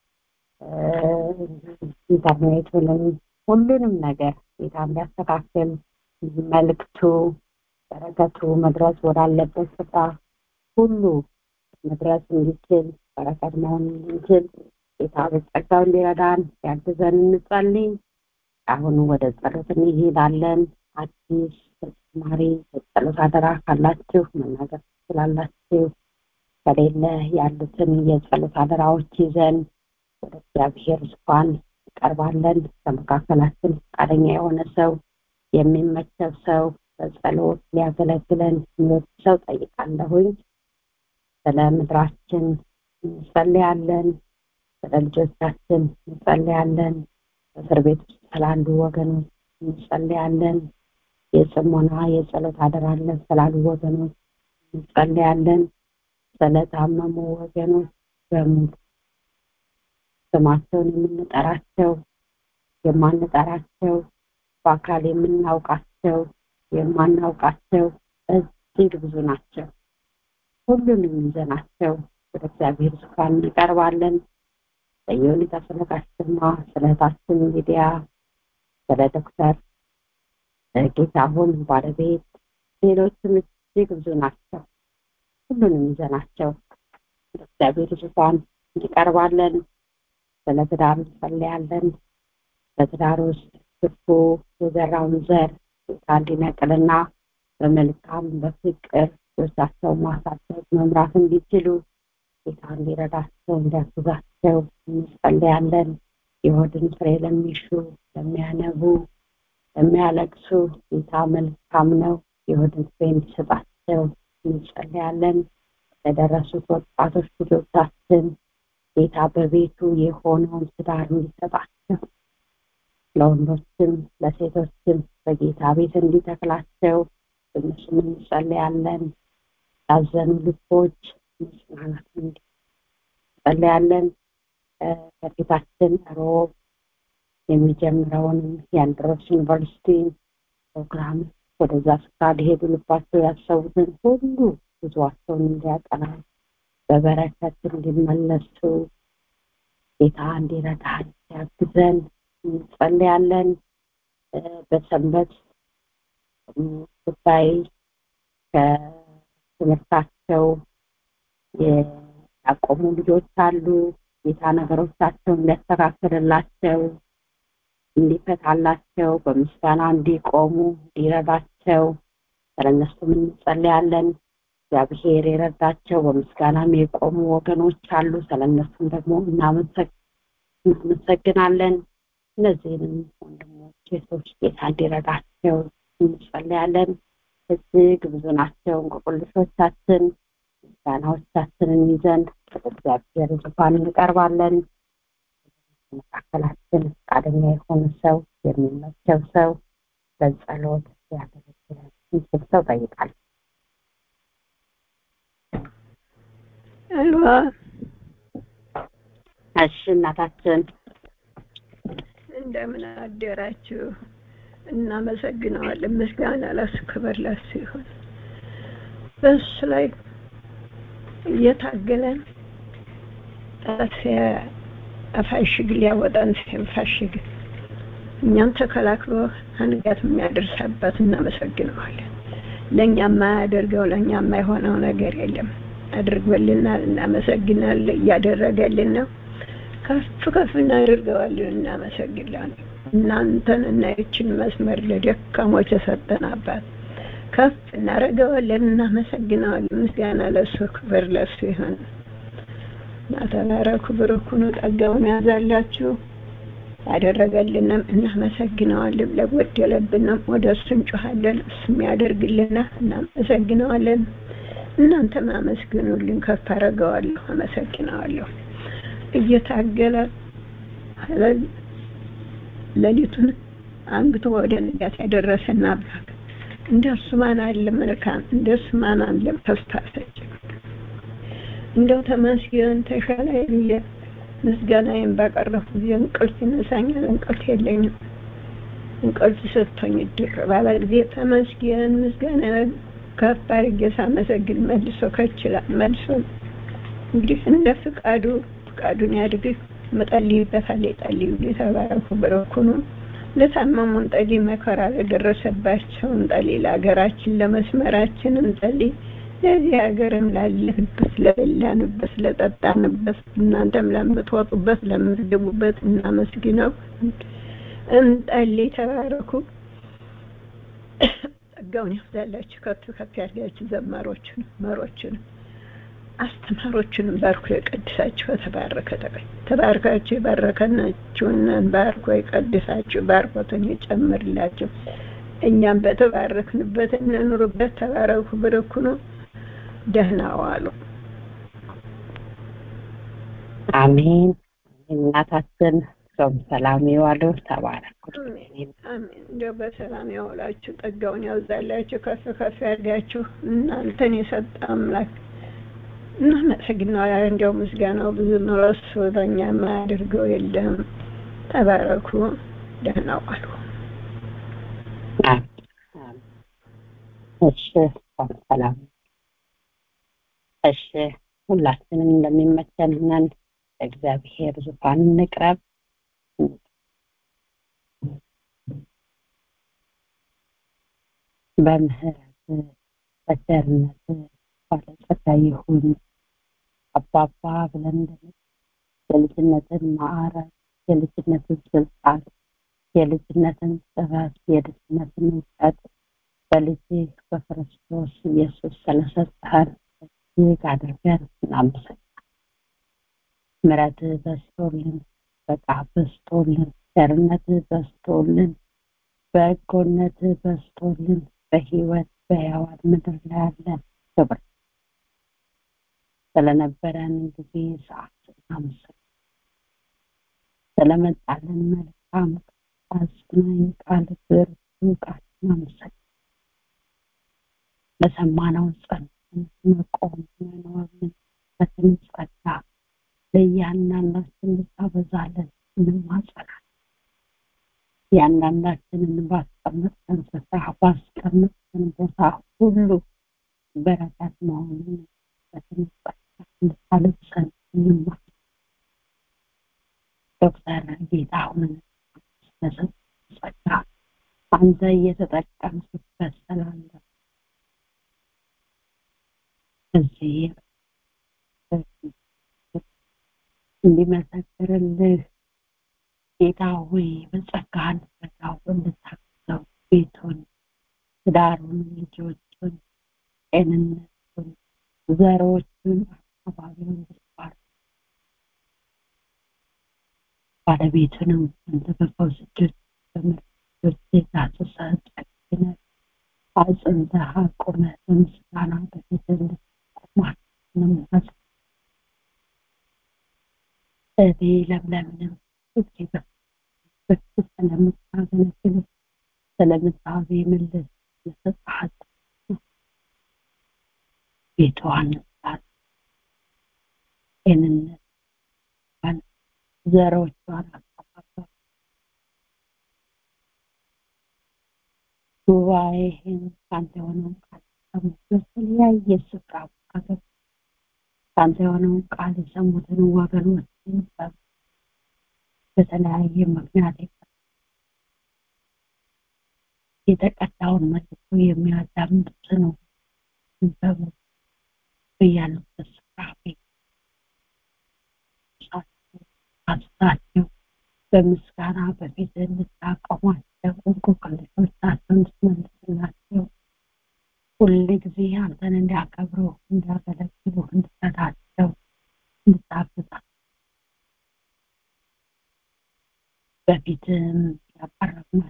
ኢንተርኔቱንም ሁሉንም ነገር ጌታ እንዲያስተካክል መልእክቱ በረከቱ መድረስ ወዳለበት ስፍራ ሁሉ መድረስ እንዲችል በረከት መሆን እንዲችል ጌታ በጸጋው እንዲረዳን ያግዘን እንጸልይ። አሁን ወደ ጸሎት እንሄዳለን። አዲስ ተጨማሪ የጸሎት አደራ ካላችሁ መናገር ትችላላችሁ። ከሌለ ያሉትን የጸሎት አደራዎች ይዘን ወደ እግዚአብሔር ዙፋን እንቀርባለን። ከመካከላችን ፈቃደኛ የሆነ ሰው የሚመቸው ሰው በጸሎት ሊያገለግለን የሚወድ ሰው ጠይቃለሁኝ። ስለ ምድራችን እንጸልያለን። ስለ ልጆቻችን እንጸልያለን። እስር ቤት ውስጥ ስላሉ ወገኖች እንጸልያለን። የጽሞና የጸሎት አደራ አለን ስላሉ ወገኖች እንጸልያለን። ስለታመሙ ወገኖች በሙሉ ስማቸውን የምንጠራቸው የማንጠራቸው በአካል የምናውቃቸው የማናውቃቸው እጅግ ብዙ ናቸው። ሁሉንም ይዘናቸው ወደ እግዚአብሔር ዙፋን እንቀርባለን። በየሁኔታ ስለ ጋሽማ፣ ስለ እህታችን ሚዲያ፣ ስለ ዶክተር ጌታሁን ባለቤት፣ ሌሎችም እጅግ ብዙ ናቸው። ሁሉንም ይዘናቸው ወደ እግዚአብሔር ዙፋን እንቀርባለን። ስለ ትዳር እንጸልያለን። በትዳር ውስጥ ክፉ የዘራውን ዘር ጌታ እንዲነቅልና በመልካም በፍቅር ልጆቻቸው ማሳደግ መምራት እንዲችሉ ጌታ እንዲረዳቸው እንዲያግዛቸው እንጸልያለን። የሆድን ፍሬ ለሚሹ ለሚያነቡ፣ ለሚያለቅሱ ጌታ መልካም ነው። የሆድን ፍሬ እንዲሰጣቸው እንጸልያለን። ለደረሱት ወጣቶች ልጆቻችን ጌታ በቤቱ የሆነውን ትዳር እንዲሰጣቸው ለወንዶችም ለሴቶችም በጌታ ቤት እንዲተክላቸው እነሱም እንጸልያለን። ያዘኑ ልቦች መጽናናት እንጸልያለን። ከፊታችን ሮብ የሚጀምረውንም የአንድሮስ ዩኒቨርሲቲ ፕሮግራም ወደዛ ስፍራ ሊሄዱ ልባቸው ያሰቡትን ሁሉ ጉዟቸውን እንዲያቀና በበረከት እንዲመለሱ ጌታ እንዲረዳን ያግዘን እንጸልያለን። በሰንበት ጉዳይ ከትምህርታቸው ያቆሙ ልጆች አሉ። ጌታ ነገሮቻቸውን እንዲያስተካክልላቸው፣ እንዲፈታላቸው፣ በምስጋና እንዲቆሙ እንዲረዳቸው ስለነሱም እንጸልያለን። እግዚአብሔር የረዳቸው በምስጋናም የቆሙ ወገኖች አሉ። ስለነሱም ደግሞ እናመሰግናለን። እነዚህንም ወንድሞች ሴቶች ጌታ እንዲረዳቸው እንጸልያለን። እጅግ ብዙ ናቸው እንቆቅልሾቻችን። ምስጋናዎቻችንን ይዘን ወደ እግዚአብሔር ዙፋን እንቀርባለን። መካከላችን ፈቃደኛ የሆነ ሰው የሚመቸው ሰው በጸሎት ያገለግላል የሚችል ሰው ጠይቃል። አልዋ እሺ እናታችን እንደምን አደራችሁ? እናመሰግነዋለን። ምስጋና ለሱ ክብር ለሱ ይሁን። በእሱ ላይ እየታገለን ጠላት አፋሽግ ሊያወጣን ሲፋሽግ እኛም ተከላክሎ አንጋት የሚያደርስ አባት እናመሰግነዋለን። ለእኛ የማያደርገው ለእኛ የማይሆነው ነገር የለም። አድርጎልናል፣ እናመሰግናለን። እያደረገልን ነው። ከፍ ከፍ እናደርገዋለን፣ እናመሰግናለን። እናንተን እና ይችን መስመር ለደካሞች የሰጠን አባት ከፍ እናደርገዋለን፣ እናመሰግነዋለን። ምስጋና ለሱ ክብር ለሱ ይሁን። ናተባረኩ ብርኩኑ ጸጋውን ያዛላችሁ ያደረገልንም እናመሰግነዋለን። ለጎደለብንም ወደ እሱ እንጮኻለን፣ እሱም ያደርግልናል። እናመሰግነዋለን። እናንተም አመስግኑልኝ። ከፍ አደርገዋለሁ፣ አመሰግነዋለሁ። እየታገለ ሌሊቱን አንግቶ ወደ ንጋት ያደረሰን አምላክ እንደሱ ማን አለ መልካም፣ እንደሱ ማን አለ ተስፋ ሰጭ። እንደው ተመስገን ተሻለ ብዬ ምስጋናዬን ባቀረብኩ ጊዜ እንቅልፍ ይነሳኛል። እንቅልፍ የለኝም። እንቅልፍ ሰጥቶኝ ድር ባለ ጊዜ ተመስገን ምስጋና ከፍ አድርጌ ሳመሰግን መልሶ ከችላል መልሶ እንግዲህ እንደ ፍቃዱ ፍቃዱን ያድርግ። መጸልይበታል የጸልዩ የተባረኩ በረኩኑ ለታመሙን ጠሊ መከራ ለደረሰባቸውን ጠሊ ለሀገራችን ለመስመራችን እንጸልይ። ለዚህ ሀገርም ላለንበት ለበላንበት ለጠጣንበት እናንተም ለምትወጡበት ለምትገቡበት እናመስግነው እንጸልይ። ተባረኩ። ጸጋውን ያብዛላችሁ። ከፍ ከፍ ያድርጋችሁ። ዘማሮችን መሮችን አስተማሮችንም ባርኮ የቀድሳችሁ በተባረከ ተቀኝ ተባርካችሁ የባረከናችሁንን ባርኮ የቀድሳችሁ ባርኮትን ይጨምርላችሁ። እኛም በተባረክንበት እንኑርበት። ተባረኩ። ብርኩኑ ደህና ዋሉ። አሜን። እናታችን ጾም ሰላም ይዋሉ። ተባረኩ። አሜን። እንደው በሰላም ያውላችሁ፣ ጸጋውን ያብዛላችሁ፣ ከፍ ከፍ ያድርጋችሁ። እናንተን የሰጠ አምላክ እናመሰግናለን። እንዲያው ምስጋናው ብዙ ነው። እሱ በእኛ የማያደርገው የለም። ተባረኩ። ደህና ዋሉ። እሺ፣ ሰላም። እሺ፣ ሁላችንም እንደሚመቸን ሆነን እግዚአብሔር ዙፋን እንቅረብ። በምህረት በቸርነት ባለጸጋ ይሁን አባባ ብለን የልጅነትን ማዕረግ የልጅነትን ስልጣን የልጅነትን ጥበብ የልጅነትን እውቀት በልጅ በክርስቶስ ኢየሱስ ስለሰጠህን እጅግ አድርገን እናመሰግናለን። ምሕረት በዝቶልን በቃ በዝቶልን ቸርነት በዝቶልን በጎነት በዝቶልን በህይወት በሕያዋን ምድር ላይ ያለን ክብር ስለነበረን ጊዜ ሰዓት እናመሰግናለን። ስለመጣልን መልካም አጽናኝ ቃል ብርቱ ቃል እናመሰግናለን። ለሰማነው ጸንተን መቆም መኖርን በትንጸጋ ለእያንዳንዳችን ልታበዛለን እንማጸናለን። እያንዳንዳችንን ባስቀመጥን ስፍራ ባስቀመጥን ቦታ ሁሉ በረከት መሆኑን በትንጸጋ እንድታለብሰን እንማጸናለን። ዶክተር ጌታሁን ስለሰጠን ጸጋ አንተ እየተጠቀምክበት ስላለ እዚህ እንዲመሰክርልህ ጌታ ሆይ በጸጋ እንድትረዳው እንድታግዘው ቤቱን፣ ትዳሩን፣ ልጆቹን፣ ጤንነቱን፣ ዘሮቹን፣ አካባቢውን እንድትባርክ ባለቤቱንም አንተ በፈውስ እጆች በምርቶች የዳሰሰህ ጨክነህ አጽንተህ አቁመህ በምስጋና በፊትህ እንድትቆማት እንማጸናለን። እኔ ለምለምንም ሁሌ በፊት ስለምታገለግል ስለምታዜምልህ ለሰጣሃት ቤቷን ስላት ጤንነት ዘሮቿን አካባቢ ጉባኤህን ከአንተ የሆነውን ቃል ደግሞ በተለያየ ስፍራ ሀገር ከአንተ የሆነውን ቃል የሰሙትን ወገኖችን በተለያየ ምክንያት የተቀዳውን መልሶ የሚያዳምጡት ነው በሙሉ በያሉበት ስፍራ አስታቸው በምስጋና በፊት እንድታቆሟቸው እንቆቅልሾቻቸውን እንድትመልስላቸው ሁል ጊዜ አንተን እንዲያከብሩ እንዲያገለግሉ እንድትረዳቸው እንድታግዛቸው በፊትም ያቀረብናቸው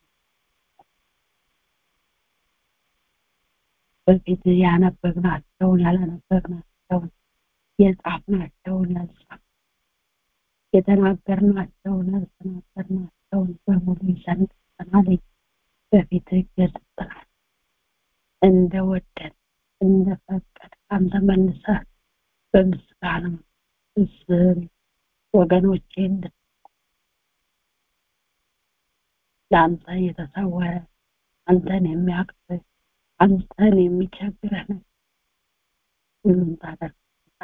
በፊት ያነበብናቸውን ያላነበብናቸውን የጻፍናቸውን ያልጻፍ የተናገርናቸውን ያልተናገርናቸውን በሙሉ ይዘን ቀርበናል። በፊት ገጽጠናል። እንደወደድ እንደፈቀድ አንተ መልሰህ በምስጋና ስም ወገኖቼ ለአንተ የተሰወረ አንተን የሚያቅፍ አንተን የሚቸግረህ ነው ሁሉም ታደርግ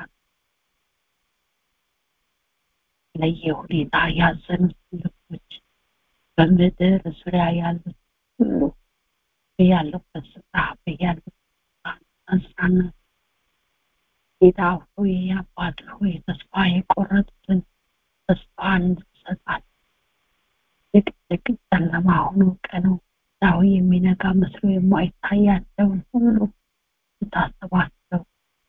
ለየሁኔታ ያዘኑት ልቦች በምድር ዙሪያ ያሉት ሁሉ በያሉበት ስፍራ በያሉበት አንሳና ጌታ ሆይ አባት ሆይ ተስፋ የቆረጡትን ተስፋ እንድትሰጣት ድቅድቅ ጨለማ ሆኖ ቀኑ ዳዊ የሚነጋ መስሎ የማይታያቸውን ሁሉ ስታስባቸው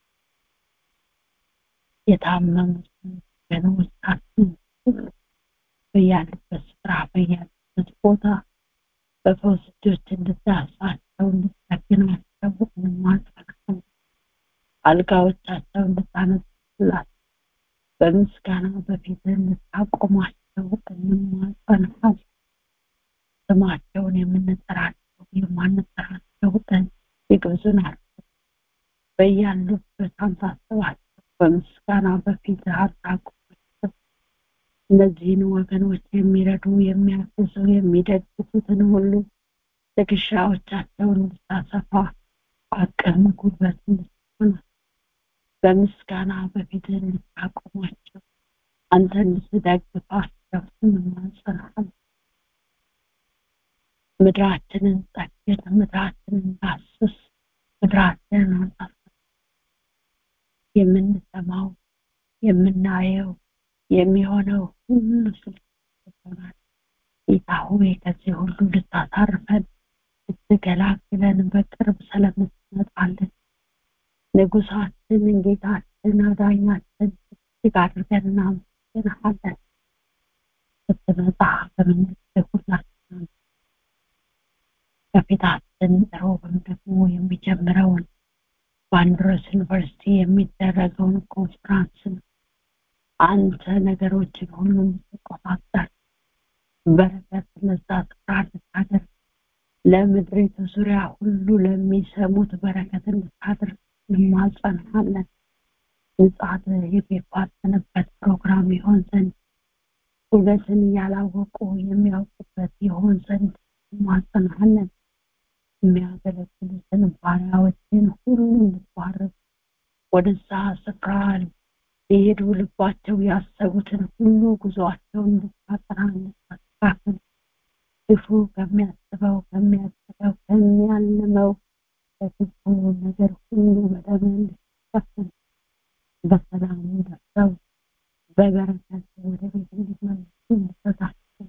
የታመሙትን ወገኖቻችን ሁሉ በያሉበት ስፍራ በያሉበት ቦታ በፈውስ እጆች እንድታሳቸው እንድትጠግናቸው እንማጸናለን። አልጋዎቻቸው እንድታነሱላቸው በምስጋና በፊት እንድታቆማቸው እንማጸናለን። ስማቸውን የምንጠራቸው የማንጠራቸው እጅግ ብዙ ናቸው። በያሉበት አንተ አስባቸው፣ በምስጋና በፊት አታቁማቸው። እነዚህን ወገኖች የሚረዱ የሚያግዙ፣ የሚደግፉትን ሁሉ ትከሻዎቻቸውን እንድታሰፋ አቅም ጉልበት እንድትሆና በምስጋና በፊት እንድታቆማቸው አንተ እንድትደግፋቸው እንማጸናለን። ምድራችንን ጠግን፣ ምድራችንን ዳስስ፣ ምድራችንን አንጻፍ የምንሰማው የምናየው የሚሆነው ሁሉ ስልሆናል። ጌታ ሆይ ከዚህ ሁሉ ልታሳርፈን ልትገላግለን በቅርብ ስለምትመጣልን ንጉሳችን፣ ጌታችን፣ አዳኛችን እጅግ አድርገን እናመሰግንሃለን። ስትመጣ በምንልህ ሁላችን ከፊታችን ሮብም ደግሞ የሚጀምረውን በአንድሮስ ዩኒቨርሲቲ የሚደረገውን ኮንፍራንስ አንተ ነገሮችን ሁሉ የምትቆጣጠር በረከት ለዛ ስፍራ እንድታደርግ ለምድሪቱ ዙሪያ ሁሉ ለሚሰሙት በረከት እንድታደርግ እንማጸንሃለን። ምጽአት የሚፋጠንበት ፕሮግራም ይሆን ዘንድ እውነትን እያላወቁ የሚያውቁበት ይሆን ዘንድ እንማጸንሃለን። የሚያገለግሉትን ባሪያዎችን ሁሉ እንድትባርክ ወደዛ ስፍራ ሊሄዱ ልባቸው ያሰቡትን ሁሉ ጉዞአቸውን እንድታጠራ እንድታስተካክል ክፉ ከሚያስበው ከሚያስበው ከሚያልመው ከክፉ ነገር ሁሉ በደም እንድትሸፍን በሰላም ደርሰው በበረከት ወደ ቤት እንዲመለሱ እንድትረዳቸው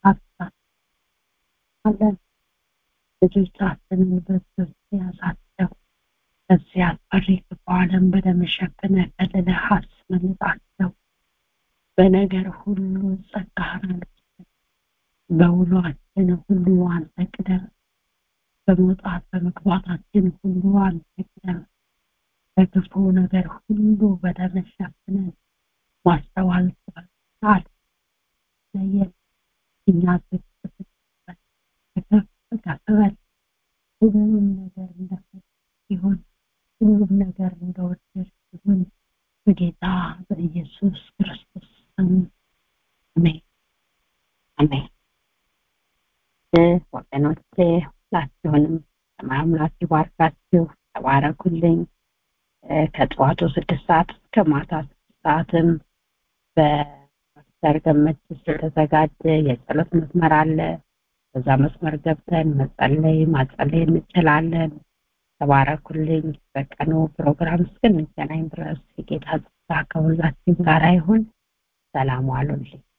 አለን። ልጆቻችንን በእጆች ያዛቸው። ከዚህ አስፈሪ ክፉ ዓለም በደም ሸፍነህ ከልለህ አስመልጣቸው። በነገር ሁሉ ጸጋህን አልብሰን። በውሏችን ሁሉ አንተ ቅደም። በመውጣት በመግባታችን ሁሉ አንተ ቅደም። በክፉ ነገር ሁሉ በደም ሸፍነን ማስተዋል ጥበብ ለየን እኛ ዝቅ ከፍ ከፍ በል ሁሉም ነገር እንደፈለግ ይሁን ሁሉም ነገር እንደወደድ ይሁን በጌታ በኢየሱስ ክርስቶስ ስም አሜን አሜን። ወገኖቼ ሁላችሁንም ሰማይ አምላክ ይባርካችሁ። ተባረኩልኝ ከጠዋቱ ስድስት ሰዓት እስከ ማታ ስድስት ሰዓትም በፓስተር ገመችስ የተዘጋጀ የጸሎት መስመር አለ በዛ መስመር ገብተን መጸለይ ማጸለይ እንችላለን ተባረኩልኝ በቀኑ ፕሮግራም እስክንገናኝ ድረስ የጌታ ጸጋ ከሁላችን ጋር ይሁን ሰላም ዋሉልኝ